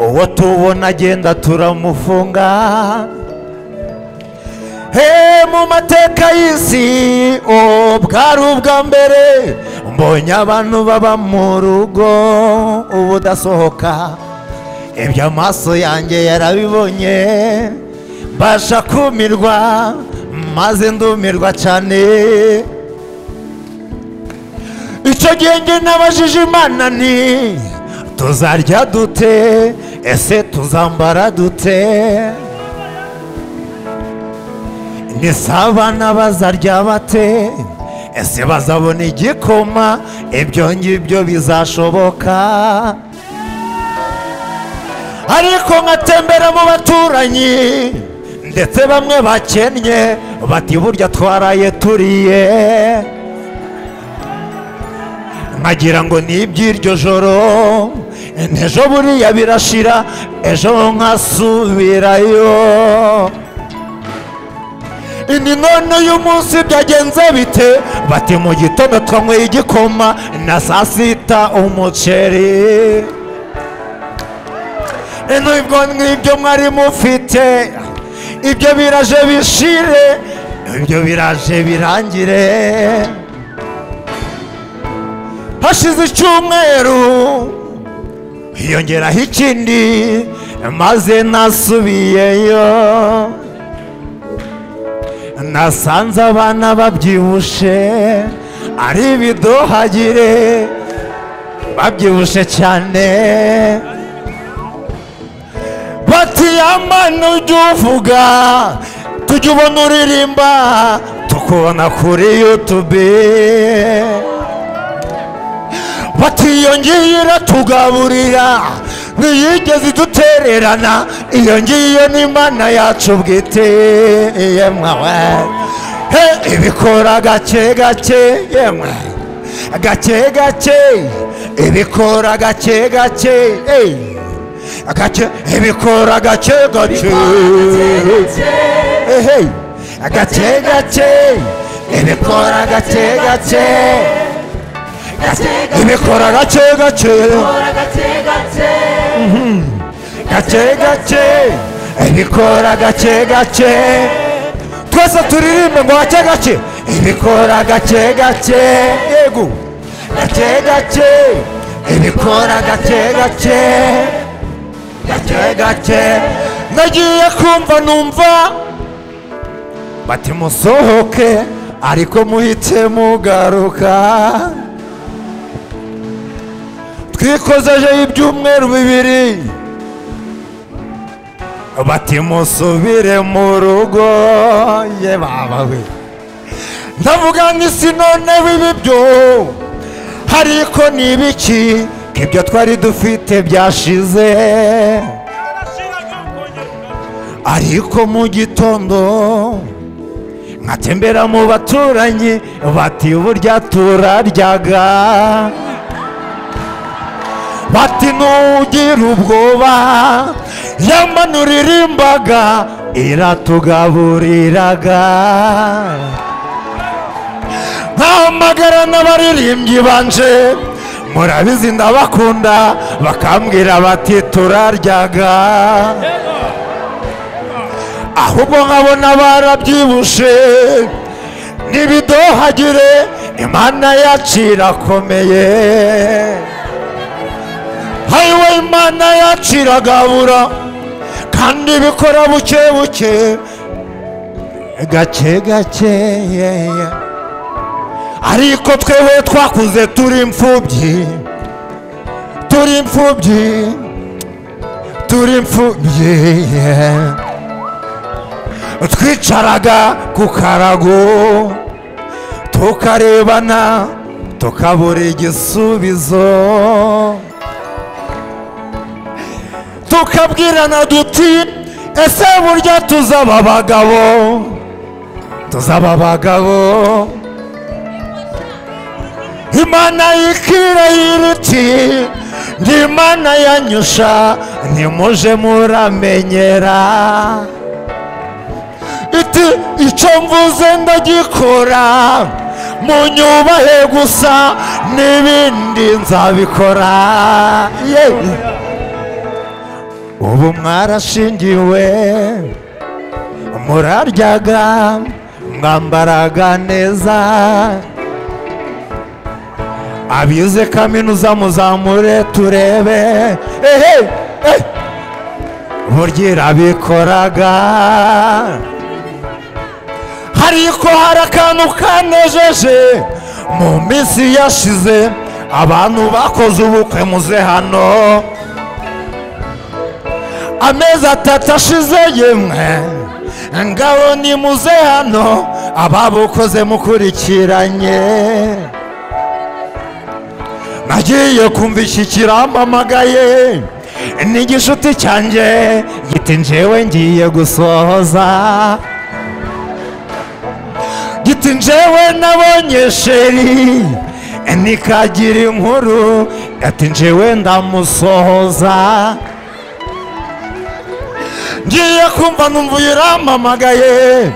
uwo tubona agenda turamufunga he mu mateka y'isi o bwari ubwa mbere mbonye abantu baba mu rugo ubudasohoka ibyo amaso yanjye yarabibonye mbasha kumirwa maze ndumirwa cyane icyo gihe njye n'abajije imana ni tuzarya dute ese tuzambara dute Nise abana bazarya bate ese bazabona igikoma ibyo ngibyo bizashoboka ariko nkatembera mu baturanyi ndetse bamwe bakennye bati burya twaraye turiye nkagira ngo ni iby'iryo joro ejo buriya birashira ejo nkasubirayo ni none uyu munsi byagenze bite bati mu gitondo twanyweye igikoma na saa sita umuceri n'ubwo n'ibyo mwari mufite ibyo biraje bishire ibyo biraje birangire hashize icyumweru hiyongeraho ikindi maze nasubiyeyo nasanze abana babyibushe ari ibidohagire babyibushe cyane bati yamana ujya uvuga tujya ubona uririmba tukubona kuri yutube bati iyo ngiyo iratugaburira ntiyigeze idutererana iyo ngiyo ni imana yacu bwite yemwe he ibikora gake gake yemwe gake gake ibikora gake gake eh. gake ibikora gake gake Eh, hey. gake gake ibikora gake gake ibikora gake gake gake gake ibikora gake gake twese turirimbe ngo gake gake ibikora gake gake yego gake gake ibikora gake gake gake gake nagiye kumva numva bati musohoke ariko muhite mugaruka twikozejeho ibyumweru bibiri bati musubire mu rugo ye baba we ndavuga n'isi none bibibyo ariko ni ibiki ko ibyo twari dufite byashize ariko mu gitondo nkatembera mu baturanyi bati burya turaryaga bati ntugira ubwoba yamanurira imbaga iratugaburiraga ntahamagara n'abaririmbyi banje murabizi ndabakunda bakambwira bati turaryaga ahubwo nkabona barabyibushe ntibidohagire imana yacu irakomeye hayiwe imana yacu iragabura kandi bikora buke buke gake gake ariko twewe twakuze turi imfubyi turi imfubyi turi imfubyi twicaraga ku karago tukarebana tukabura igisubizo tukabwirana duti ese burya tuzaba abagabo tuzaba abagabo imana y'ikirahiri iti ni imana yanyusha ntimuje muramenyera iti icyo mvuze ndagikora munyubahe gusa n'ibindi nzabikora Ye. ubu mwarashingiwe muraryaga mwambaraga neza abize kaminuza muzamure turebe ehe eh. burya irabikoraga ariko hari akantu kanejeje mu minsi yashize abantu bakoze ubukwe muze hano amezi atatu ashize yemwe ngabo ni muze hano ababukoze mukurikiranye nagiye kumva iki kirampamagaye ni igishuti cyanjye giti njyewe ngiye gusohoza giti njyewe nabonye sheri nikagira inkuru ati njyewe ndamusohoza ngiye kumva numva irampamagaye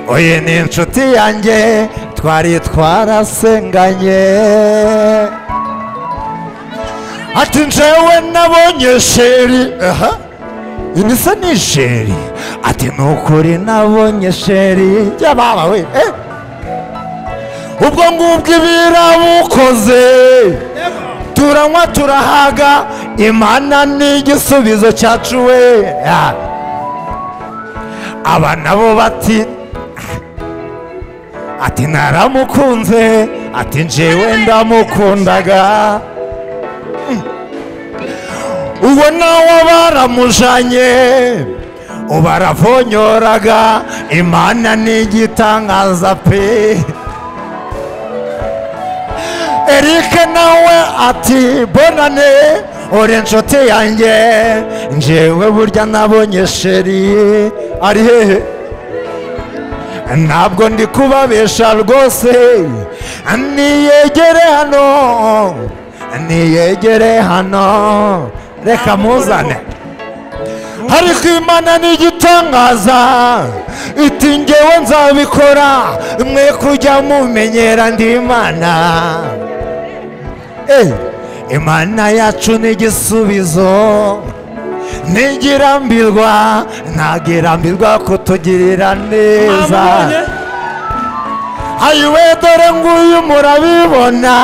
oye ni inshuti yanjye twari twarasenganye ati njyewe nabonye sheri aha ibisa ni sheri ati ni ukuri nabonye sheri y'ababa we eh ubwo ngubwo ibirabukoze turanywa turahaga imana ni igisubizo cyacu we Ah. aba nabo bati ati naramukunze ati njyewe ndamukundaga Mm. ubwo nawe baramujanye ubaravonyoraga imana ni igitangaza pe erike nawe ati bonane uri inshuti yanjye njyewe burya nabonye sheri ari hehe ntabwo ndi kubabesha rwose niyegere hano niyegere hano reka muzane ariko imana ni igitangaza iti ngewe nzabikora mwe kujya mumenyera ndi imana Eh, imana yacu ni igisubizo ntigirambirwa ntagirambirwa kutugirira neza mwamubonye ayiwe dore nguyu murabibona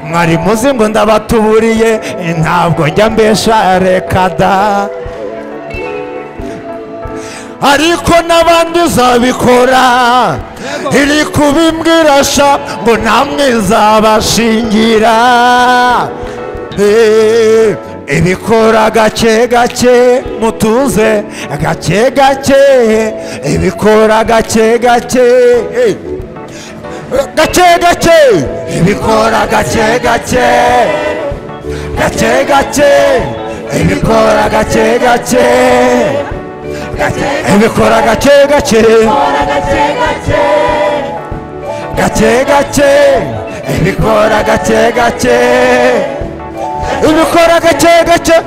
mwari muzi ngo ndabatuburiye ntabwo njya mbesha reka da ariko n'abandi zabikora iri kubimbwira sha ngo namwe zabashingira Eh, ibikora gake gake mutuze gake gake ibikora gake gake eh gake gake ibikora gake gake gake gake ibikora gake gake ibikora gake gake gake gake ibikora gake gake ibikora gake gake ibikora gake gake gake gake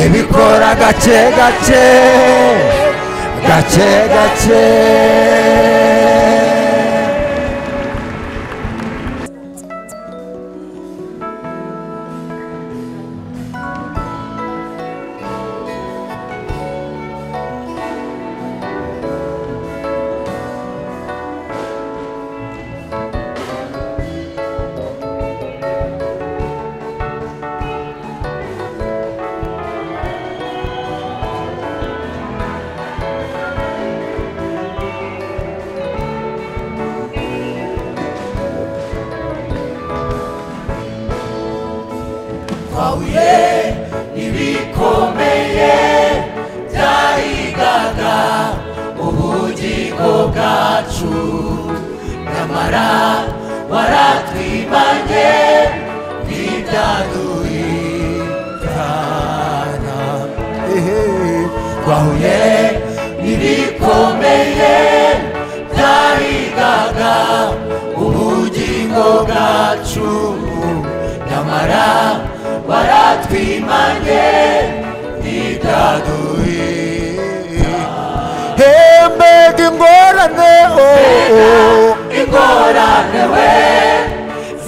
ibikora gake gake gake gake twahuye n'ibikomeye byahigaga ubugingo bwacu nyamara waratwimanye n'ibyaduhitana twahuye n'ibikomeye byahigaga ubugingo bwacu nyamara waratwimanye n'ibyaduhitana hembega ingorane oh, oh. ingorane we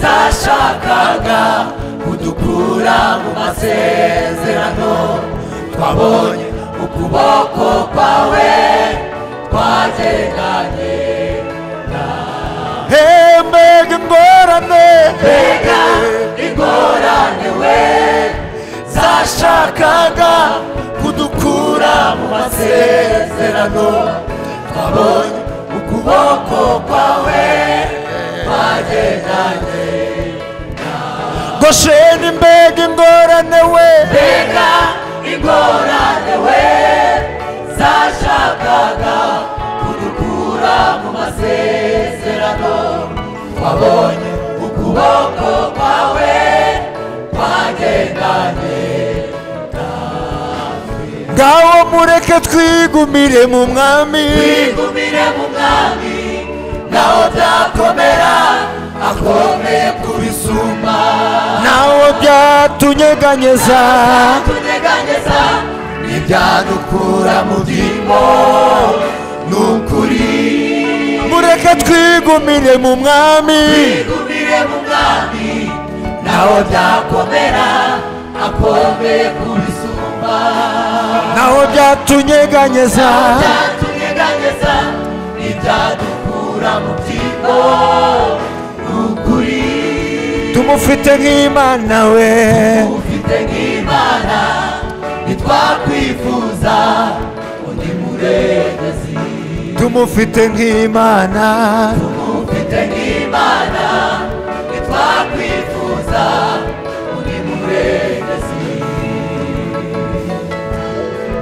zashakaga kudukura mu masezerano twabonye ukuboko kwawe twateganye hembega ingorane mbega ingorane we zashakaga kudukura mu masezerano twabonye ukuboko kwawe twagendanye gosheni mbega ingorane we mbega ingorane we zashakaga kudukura mu masezerano twabonye ukuboko kwawe twagendanye ngaho mureke twigumire mu mwami twigumire mu mwami naho byakomera akomeye kubisumba naho byatunyeganyeza tunyeganyeza ntibyadukura mu byimbo ni ukuri mureke twigumire mu mwami twigumire mu mwami naho byakomera akomeye kubisumba naho byatunyeganyeza byatunyeganyeza ntibyadukura mu byimbo ni ukuri tumufite nk'imana we ufite nk'imana ntitwakwifuza undi murengezi tumufite nk'imana ufite nk'imana ntitwakwifuza undi murengezi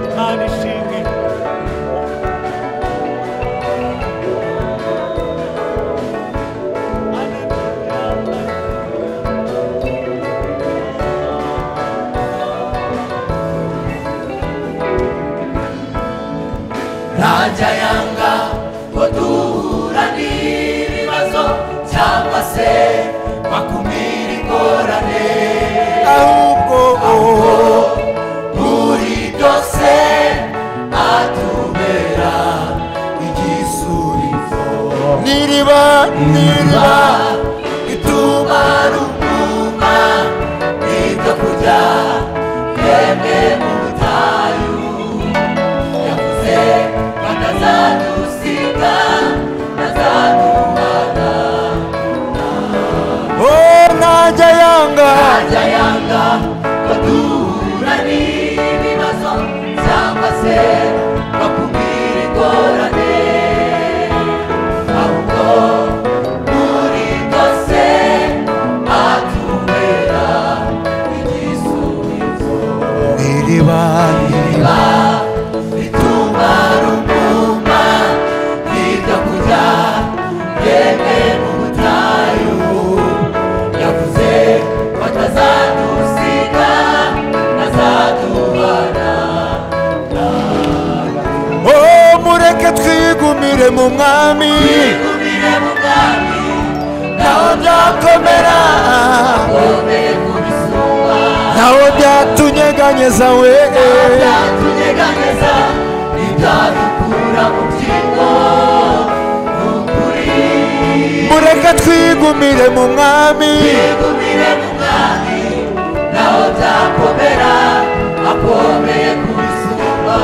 Imana ishimwe ntajya yanga ngo duhura n'ibibazo cyangwa se bakumira ingorane ahubwo oh, muri byose atubera igisubizo niriba niriba ituma ruguma ibyo kurya yemwe mu butayu yavuze ko atazadusiga atazaduhana oh, ntajya yanga ntajya yanga ngo duhura n'ibibazo cyangwa se bakubwira ingorane ahubwo muri twigumire mu mwami twigumire mu bwami ntaho byakomera twumire ku bisumba ntaho byatunyeganyeza we byatunyeganyeza ntibyadukura mu byingo ni ukuri mureke twigumire mu mwami twigumire mu bwami naho byakomera akomeye ku bisumba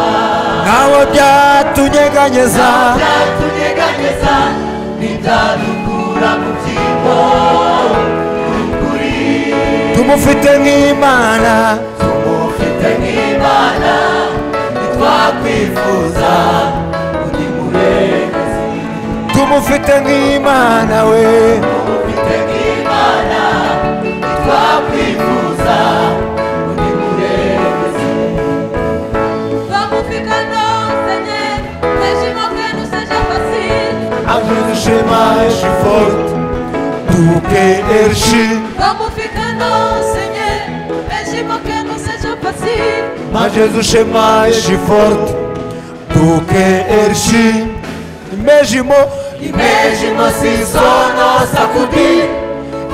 ntaho byatunyeganyeza byatunyeganyeza ntibyadukura mu byingo ni ukuri tumufite nk'imana tumufite nk'imana ntitwakwifuza undi murengezi tumufite nk'imana we tumufite nk'imana ntitwakwifuza undi murengezi Vamos ficando, Senhor, mesmo que não seja fácil. amurushe mashi forute duke erishi Vamos ficando, Senhor, mesmo que não seja fácil. majezu shema erishi forute duke erishi imejimo imejimo sisono sakudi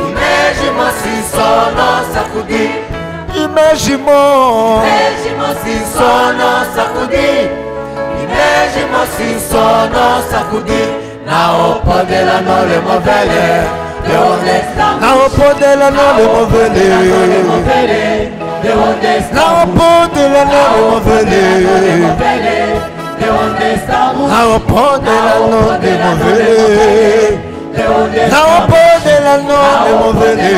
imejimo sisono sakudi imejimo imejimo sisono sakudi imejimo sisono sakudi nao podela nole movele the only stamp naho podela nole movele the only naho stamp podela nole movele the only stamp naho podela nole movele naho podela nole movele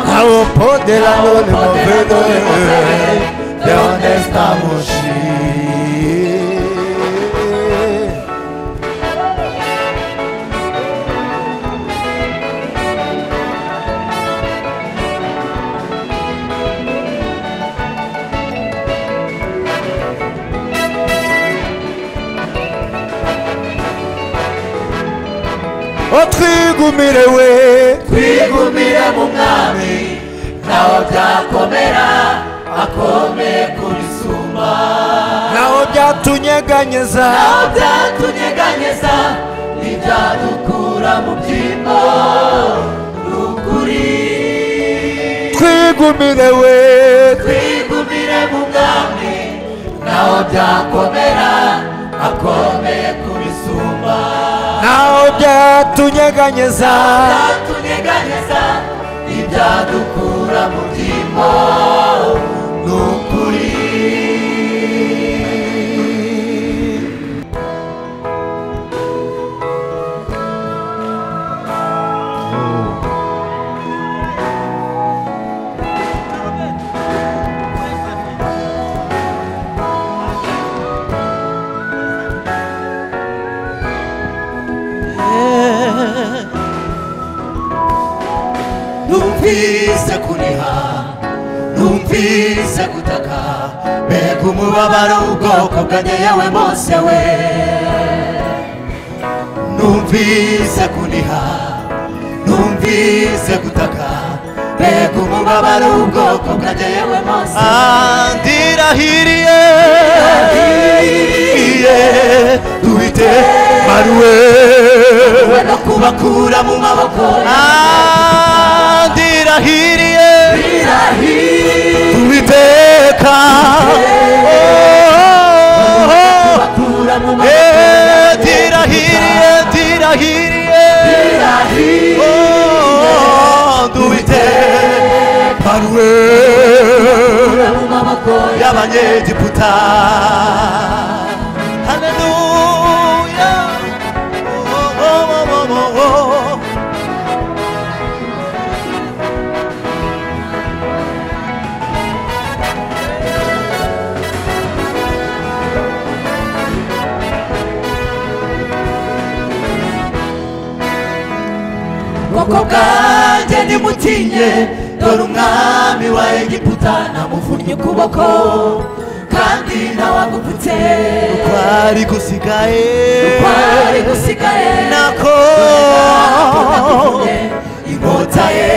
naho podela nole movele De onde estamos? otwigumire we twigumire mu mwami naho byakomera akomeye kubisumba naho byatunyeganyeza naho byatunyeganyeza ntibyadukura mu byimbo ni ukuri twigumire we twigumire mu mwami naho byakomera akomeye kubisumba naho byatunyeganyeza byatunyeganyeza ntibyadukura mu byimbo ni ukuri numvise kuniha numvise gutaka mbega umubabaro w'ubwoko bwanjye yewe mose we numvise kuniha numvise gutaka mbega umubabaro w'ubwoko bwanjye yewe mose ndirahiriye Ndirahiriye, duhite maruwe we no kubakura mu maboko ndirahiriye irahiriye tubiteka kubakura mu maboko ndirahiriye ndirahiriye irahiriye dubite maruwe mu maboko y'abanyegiputa haleluya Oh, oh, oh, oh, oh. ubwoko bwanjye nimutinye dore umwami wa egiputa namuvunnye ukuboko kandi nawe agupfutse kwari gusigaye kwari gusigaye nako nagupfunye, inkota ye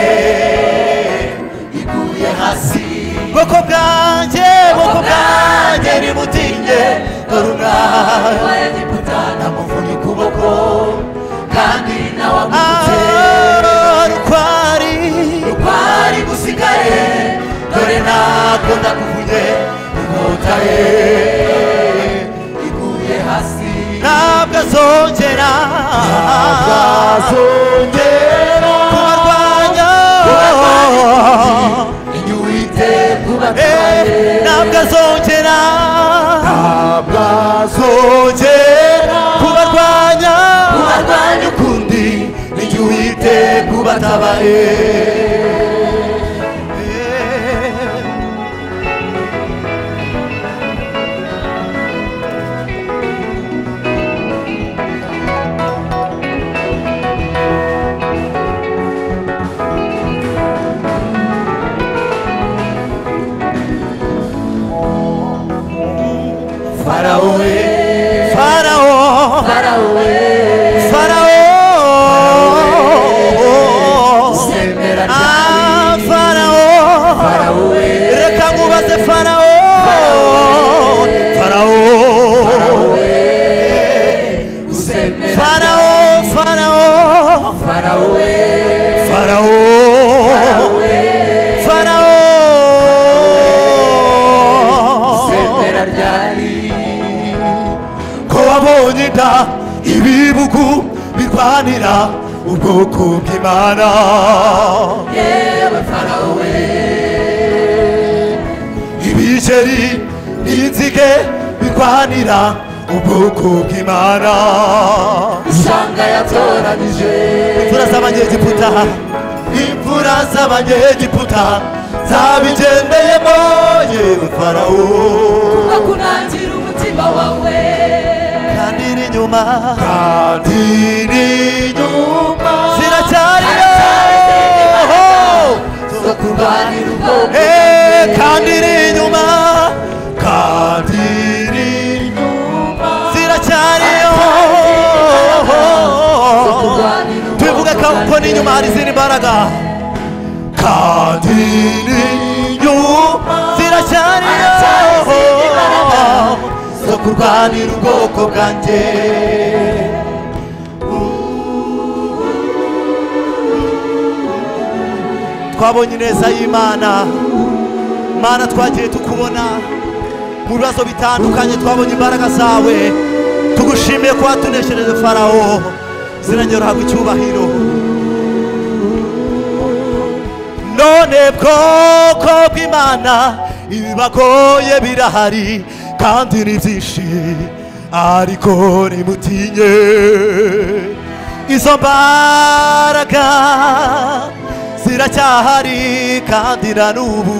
iguye hasi bwoko bwanjye bwoko ubwoko bwanjye bwanjye nimutinye koruna wa egiputa namuvunye ukuboko kandi nawe agutse rukwari rukwari gusigaye dore ntabwo ndakuvunye inkota ye iguye hasi ntabwo azongera azongera kubarwanya inyuwite Eh, kubatwaye ntabwo azongera ntabwo azongera kubarwanya kubarwanya ukundi inyuwite kubatabaye farawo we farawo farawo we farawo semera Ah, cyane farawo farawo we reka nkubaze farawo farawo usemera farawo farawo farawo we farawo farawo semera ryari ko wabonye inda ibibugu birwanira ubwoko bw'imana yewe farawo we ibigeri n'inzige birwanira ubwoko bw'imana isanga yatoranyije imfura z'abanyegiputa imfura z'abanyegiputa zabigendeyemo yewe farawo bakunangira umutima wawe kandi iri inyuma kandi n'inyuma ziracyariyo zo kurwanira ubwoko Eh, kandi iri inyuma kandi n'inyuma ziracyariyo zo kurwanira ubwoko tubivuge ko n'inyuma hari izindi mbaraga kandi n'inyuma ziracyariyo zo kurwanira ubwoko bwanjye twabonye ineza y'imana mana twagiye tukubona mu bibazo bitandukanye twabonye imbaraga zawe tugushimiye ko watuneshereje farawo zirangeruhaga icyubahiro none bwoko bw'imana ibibagoye birahari kandi ni byinshi ariko nimutinye izo mbaraga ziracyahari kandi na n'ubu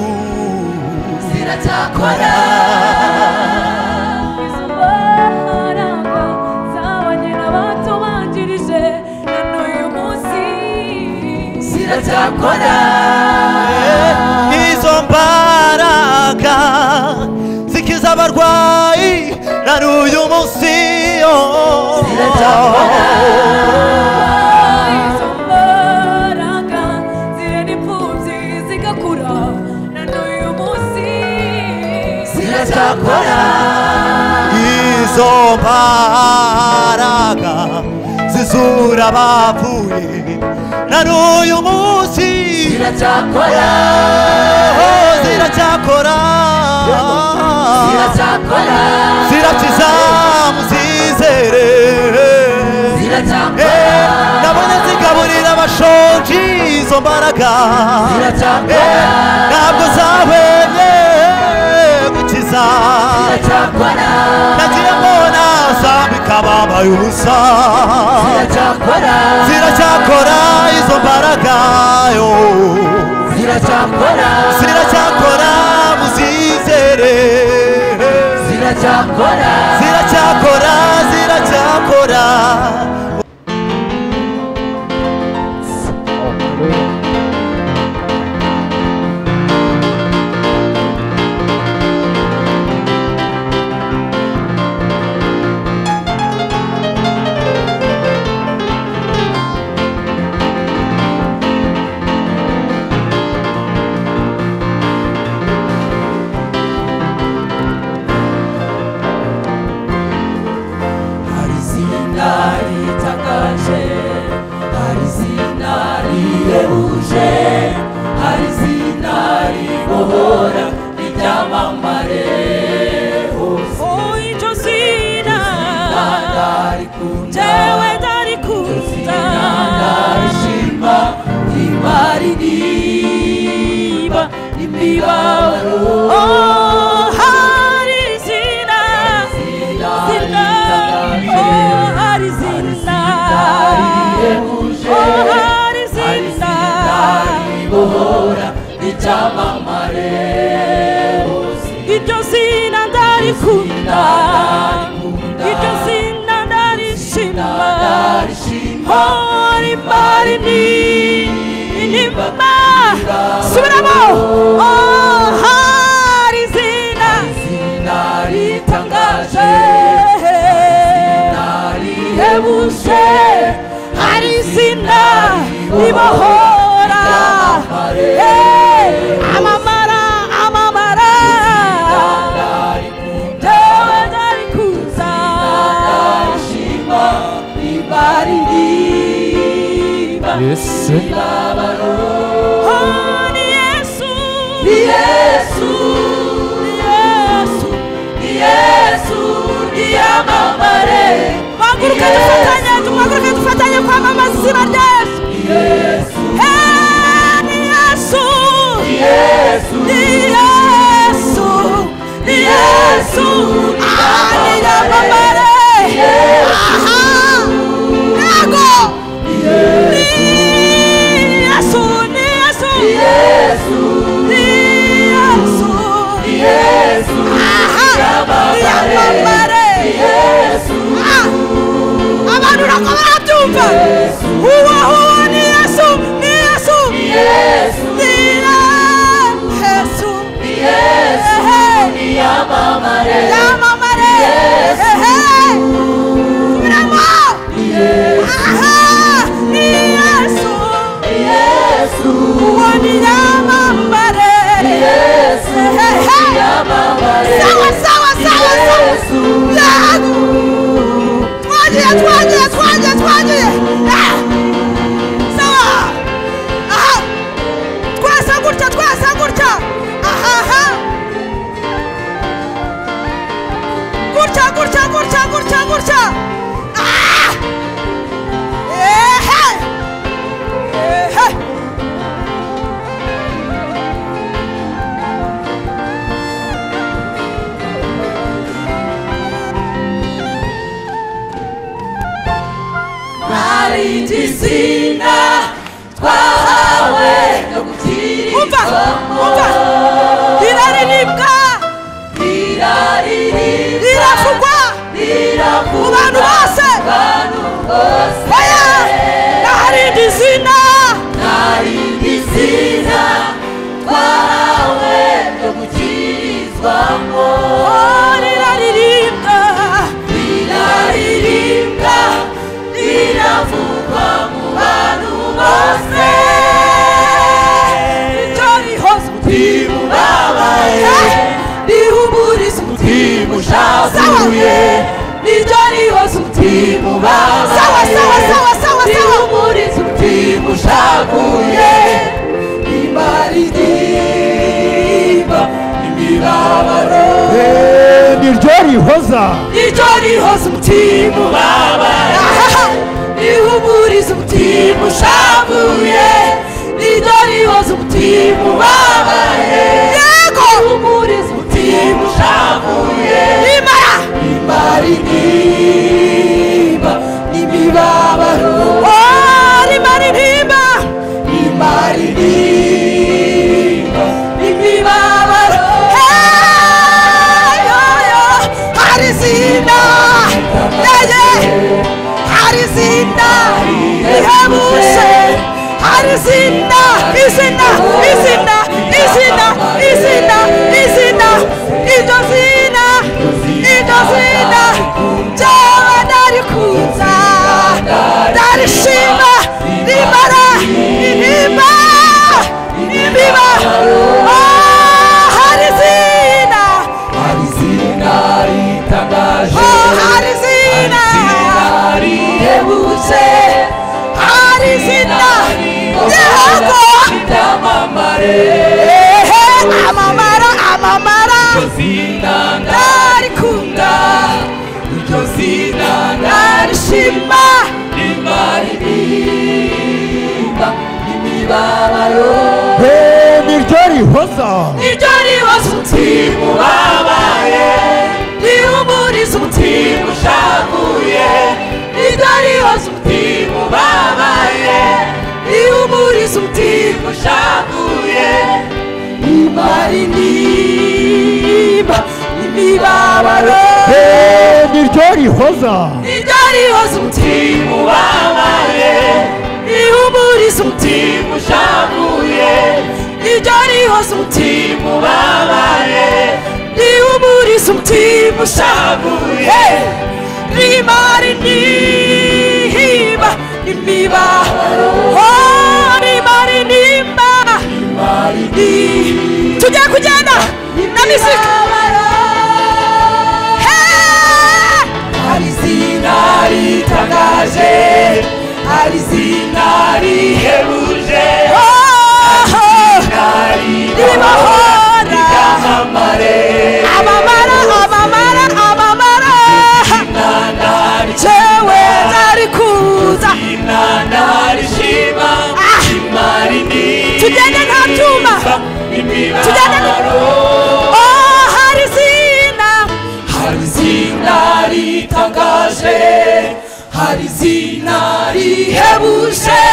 ziracyakora izo mbaraga zabanyera batubanjirije na n'uyu munsi ziracyakora izo mbaraga zikiza abarwayi na n'uyu munsi oh. izo mbaraga zirera imfubyi zigakura na n'uyu munsi ziracyakora izo mbaraga zizura abapfuye na n'uyu munsi ziracyakora oh, ziracyakora ziracyakora zirakiza muzizere ziracyakora Eh, nabonye zigaburira abashonji izo mbaraga ziracyakora Eh, ntabwo zahwemye gukiza ziracyakora nagiye mbona zambika bambaye ubusa ziracyakora ziracyakora izo mbaraga yo ziracyakora ziracyakora muzizere ziracyakora ziracyakora ziracyakora Oh, buje hari hari zindari zindari bohora icyamamare hose iryo zina ndarikunda Ndarikunda. iryo zina ndarishima ndarishima Oh, imari ni inima subiramo Oh, hari zina zinaritangaje narihebuje hari izina ribohora Eh, amamara amamara ndewe ndarikuza ndarishima ribaririmba Yesu Oh, ni yesu ni yesu ni yesu ni yesu niyamamare Tuhaguruke dufatanye tuhaguruke dufatanye kwamamaza izina rya yesu yesu Eh, ni yesu yesu ni yesu ni yesu ah ni nyamamare aha yego ni yesu ni yesu yesu ni yesu yesu aha ni nyamamare yesu Ah! abantu nako barabyumva uwo uwo ni yesu ni yesu yesu ni yesu ni yesu Ehe, niyamamare yamamare Ehe. Subiramo. Aha, ni yesu yesu uwo ni yamamare yesu Ehe. niyamamare sawa sawa sawa sawa yesu Yago. twagiye twagiye twagiye twagiye Ah! sawa aha twese gutya twese gutya ahaha gutya gutya gutya gutya gutya Ah! ehe ehe hari igitsina twahawe no umva umva iraribwa gukiririra riravugwa mu bantu bose bantu bose oya naharindi zina hari igitsina twahawe no gukirizwamo Oh, riraririmbwa riraririmbwa riravugwa mu bantu bose ryo rihozwa rimubabaye rihumuriza umutima ushavuye Sawa. niryo rihoza umutima umutima ubabaye sawa sawa sawa sawa sawa rihumuriza umutima ushavuye imaririmba imibabaro niryo rihoza niryo rihoza umutima ubabaye Ahaha. rihumuriza umutima ushavuye niryo rihoza umutima ubabaye yego rihumuriza umutima ushavuye rimara imaririmba imibabaro Oh, rimaririmba imaririmba imibabaro Hey, oh, yeah. hari izina yeye hari izina rihebuje hari izina izina izina izina izina izina iryo zina iryo zina ryawe ndarikuza ndarishima rimara intimba imbiba Oh, hari izina hari izina ritangaje Oh, hari izina rihebuje hari izina yego ryamamare ehe amamara amamara zina ndarikunda iryo zina ndarishima imaririmba imibabaro niryo rihoza iryo ribaza umutima ubabaye rihumuriza umutima ushavuye iryo ribaza umutima umutima ubabaye mara intimba imibabaro niryo rihoza niryo rihoza umutima ubabaye rihumuriza umutima ushavuye niryo rihoza umutima ubabaye rihumuriza umutima ushavuye rimara intimba imibabaro Oh, rimara intimba tugiye kugenda na misika Hey! hari izina ritangaje hari izina rihebuje Oh! ribaho ribahora ryamamare amamara amamara amamara inana jewe nari kuza inana rishima Ah! imari ni Tugende nta byuma. Tugende nta- imibabaro oh hari izina hari izina ritangaje hari izina rihebuje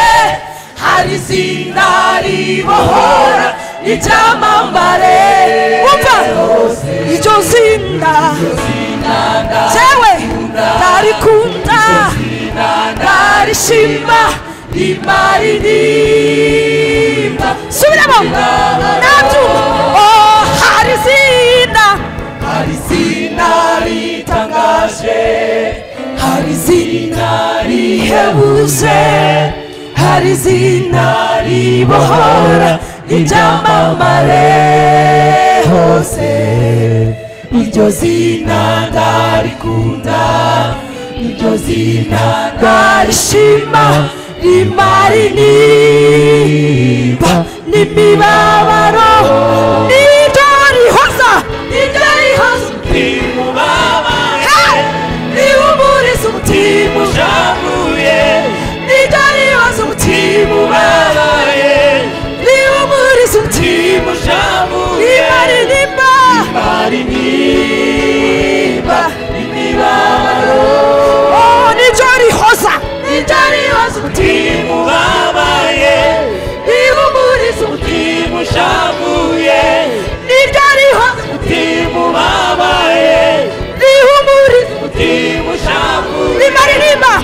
hari izina ribohora icyamambare wumva iryo zina jewe ndarikunda ndarishima imari nimba subiramo nta byuma oh hari izina hari izina ritangaje hari izina rihebuje hari izina ribohora ibyamamare hose iryo zina ndarikunda iryo zina ndarishima rimara inimba n'imibabaro niryo rihoza iryo rihoza umutima ubabare riwuburiza umutima ujaguye iryo rihoza umutima ubabare riwuburiza umutima ujaguye imari nimba imari nimba imibabaro oh niryo rihoza iryo rihoza umutima ubabare riwuburiza umutima ujaguye niryo rihoza umutima ubabaye rihumuriza umutima ushavuye imari nimba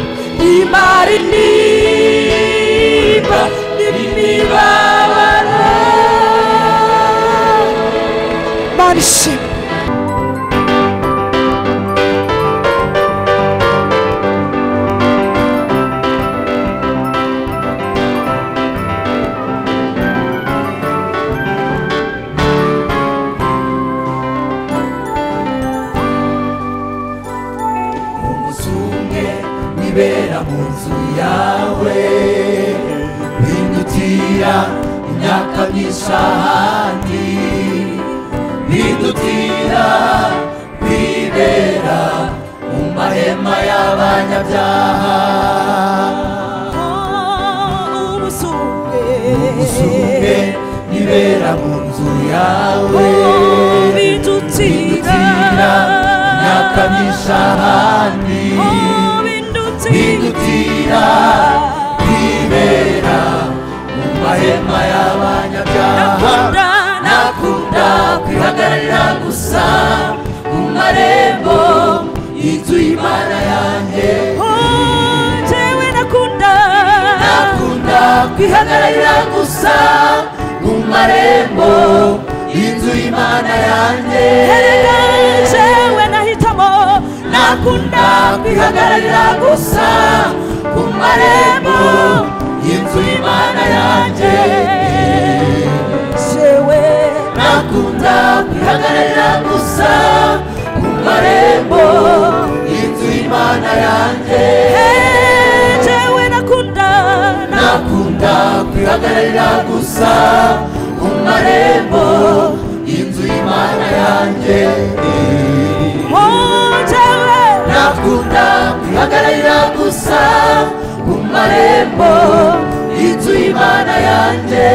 imari nimba n'imibabaro mana ishimwe umuzunge wibera mu nzu yawe bindutira imyaka myinshi ahandi bindutira bibera mu mahema y'abanyabyaha umusunge Usuke nibera mu nzu yawe bidutira Bindutira imyaka myinshi ahandi Bindutira kwibera mu mahema y'abanyabyaha Nakunda kwihagararira gusa mu marembo y'inzu y'Imana yanjye Nakunda kwihagararira gusa mu marembo y'inzu y'Imana yanjye Nakunda kwihagararira gusa ku marembo y'inzu y'Imana yanjye Nakunda kwihagararira gusa ku marembo y'inzu y'Imana yanjye Nakunda kwihagararira gusa ku marembo y'inzu y'Imana yanjye Nakunda kwihagararira gusa ku marembo y'inzu y'Imana yanjye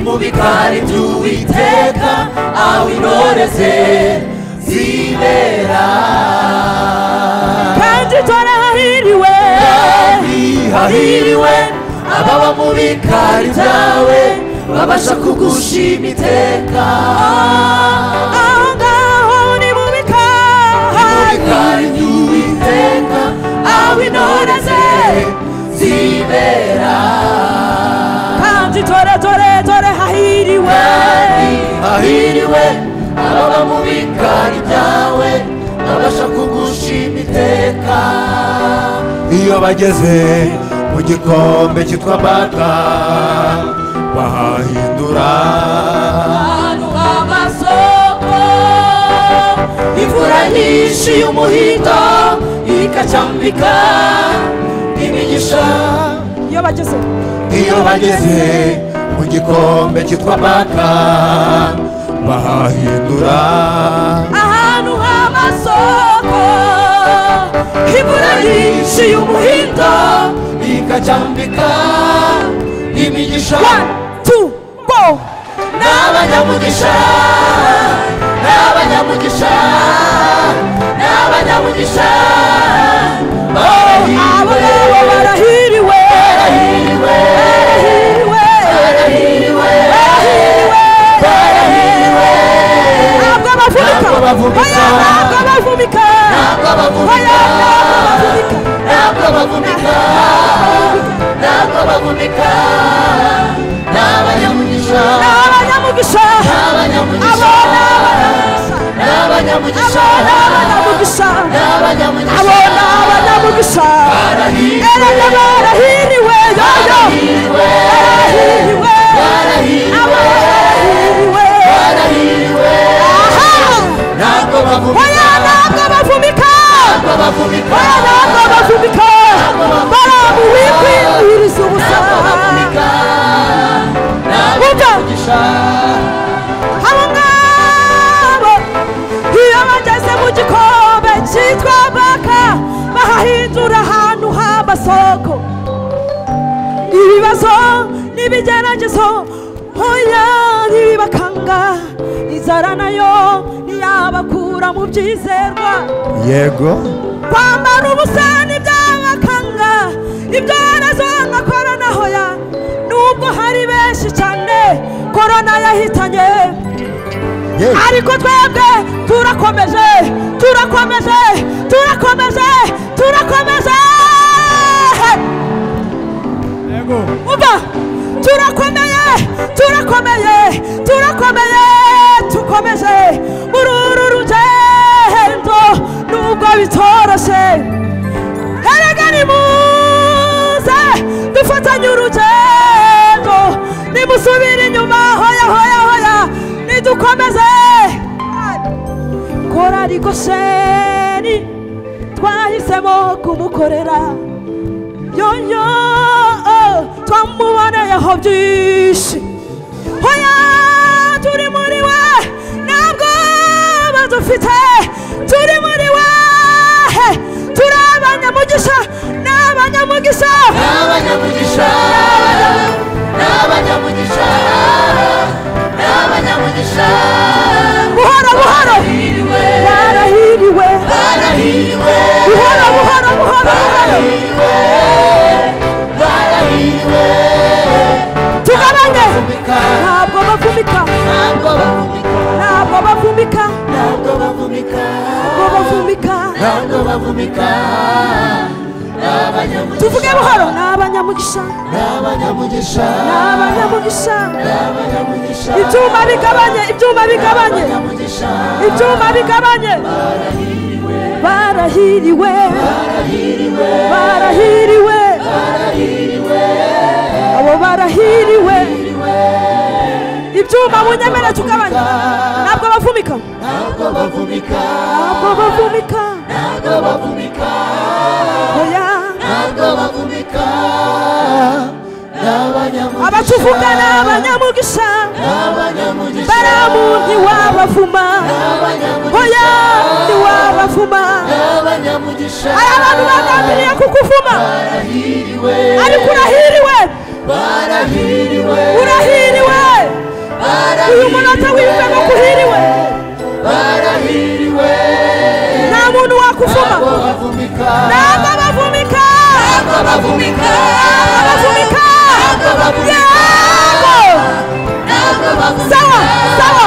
mu bikari by'uwiteka aho intore ze zibera kandi tora hahiriwe kandi hahiriwe ababa mu bikari byawe babasha kugushima iteka aho ngaho ni mu mu bikari bikari by'uwiteka aho intore ze zibera kandi tore tore tore hahiriwe kandi hahiriwe ababa mu bikari byawe babasha kugushima iteka iyo bageze mu gikombe cyitwa mbata bahahindura ahantu h'amasoko imvura nyinshi y'umuhindo ikacambika imigisha iyo bageze iyo bageze mu gikombe cyitwa mbata bahahindura ahantu h'amasoko imvura nyinshi y'umuhindo ikacambika imigisha tu bo n'abanyamugisha n'abanyamugisha n'abanyamugisha abo barahiriwe nabo barahiriwe barahiriwe barahiriwe barahiriwe barahiriwe ntabwo bavunika Ntabwo bavunika. Oya, ntabwo bavunika Oya, ntabwo bavunika ntabwo bavunika ntabwo bavunika ntabwo bavunika n'abanyamugisha ni abanyamugisha n'abanyamugisha abo ni abanyamugisha n'abanyamugisha abo ni abanyamugisha abo n'abanyamugisha ni abanyamugisha barahiriwe era n'abarahiriwe yoyo barahiriwe barahiriwe abo barahiriwe barahiriwe barahiriwe aha ntabwo bavunika oya ntabwo bavumika ntabwo bavunika oya ntabwo bavumika baramuwikwiniriza ubusa ntabwo bavunika n'abanyamugisha abo ngabo iyo bageze mu gikombe cyitwa baka bahahindura ahantu h'amasoko ibibazo n'ibigeragezo hoya ntibibakanga inzara nayo ntiyabakura mu byizerwa yego kwambara ubusa ntibyabakanga ibyorezo nka korona hoya nubwo hari benshi cyane korona yahitanye ye ariko twebwe turakomeje turakomeje turakomeje turakomeje umva turakomeye turakomeye turakomeye tukomeje muri uru rugendo nubwo bitoroshye erega nimuze dufatanye urugendo nimusubire inyuma hoya hoya hoya nidukomeze korari gosheri twahisemo kumukorera yoyo twamuboneyeho byinshi hoya turi muri we ntabwo badufite turi muri we turi abanyamugisha ni abanyamugisha n'abanyamugisha n'abanyamugisha n'abanyamugisha buhoro buhoro barahiriwe barahiriwe barahiriwe buhoro buhoro buhoro buhoro barahiriwe barahiriwe tugabanye bavunika ntabwo bavumika ntabwo bavunika ntabwo bavumika ntabwo bavunika ntabwo bavumika ntabwo bavunika n'abanyamugisha tuvuge buhoro ni abanyamugisha n'abanyamugisha ni abanyamugisha n'abanyamugisha ibyuma bigabanye ibyuma bigabanye n'abanyamugisha ibyuma bigabanye barahiriwe barahiriwe abo barahiriwe ibyuma bunyemere tugabanye ntabwo bavumika ntabwo bavunika ntabwo bavumika ntabwo bavunika oya ntabwo bavunika n'abanyamugisha abatuvuga ni abanyamugisha n'abanyamugisha baramu ntiwabavuma oya ntiwabavuma n'abanyamugisha hari abantu bagambiriye kukuvuma barahiriwe ariko urahiriwe barahiriwe urahiriwe uyu muntu atawiyumva ngo kuhiriwe barahiriwe nta muntu wakufuma ntabwo bavumika ntabwo bavumika ntabwo bavumika ntabwo bavumika yego ntabwo bavumika sawa sawa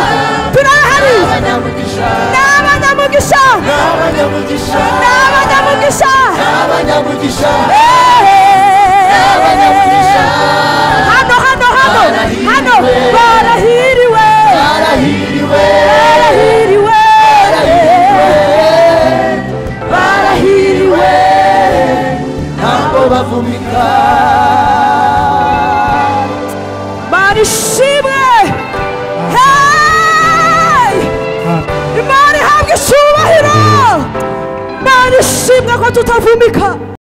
turahari ni abanyamugisha ni abanyamugisha ni abanyamugisha ni abanyamugisha ni abanyamugisha Eeeeh. abanyamugisha hano hano hano hano barahiriwe barahiriwe barahiriwe barahiriwe ntabwo bavumika barishimwe Hey! imana ihabwa icyubahiro barishimwe ko tutavumika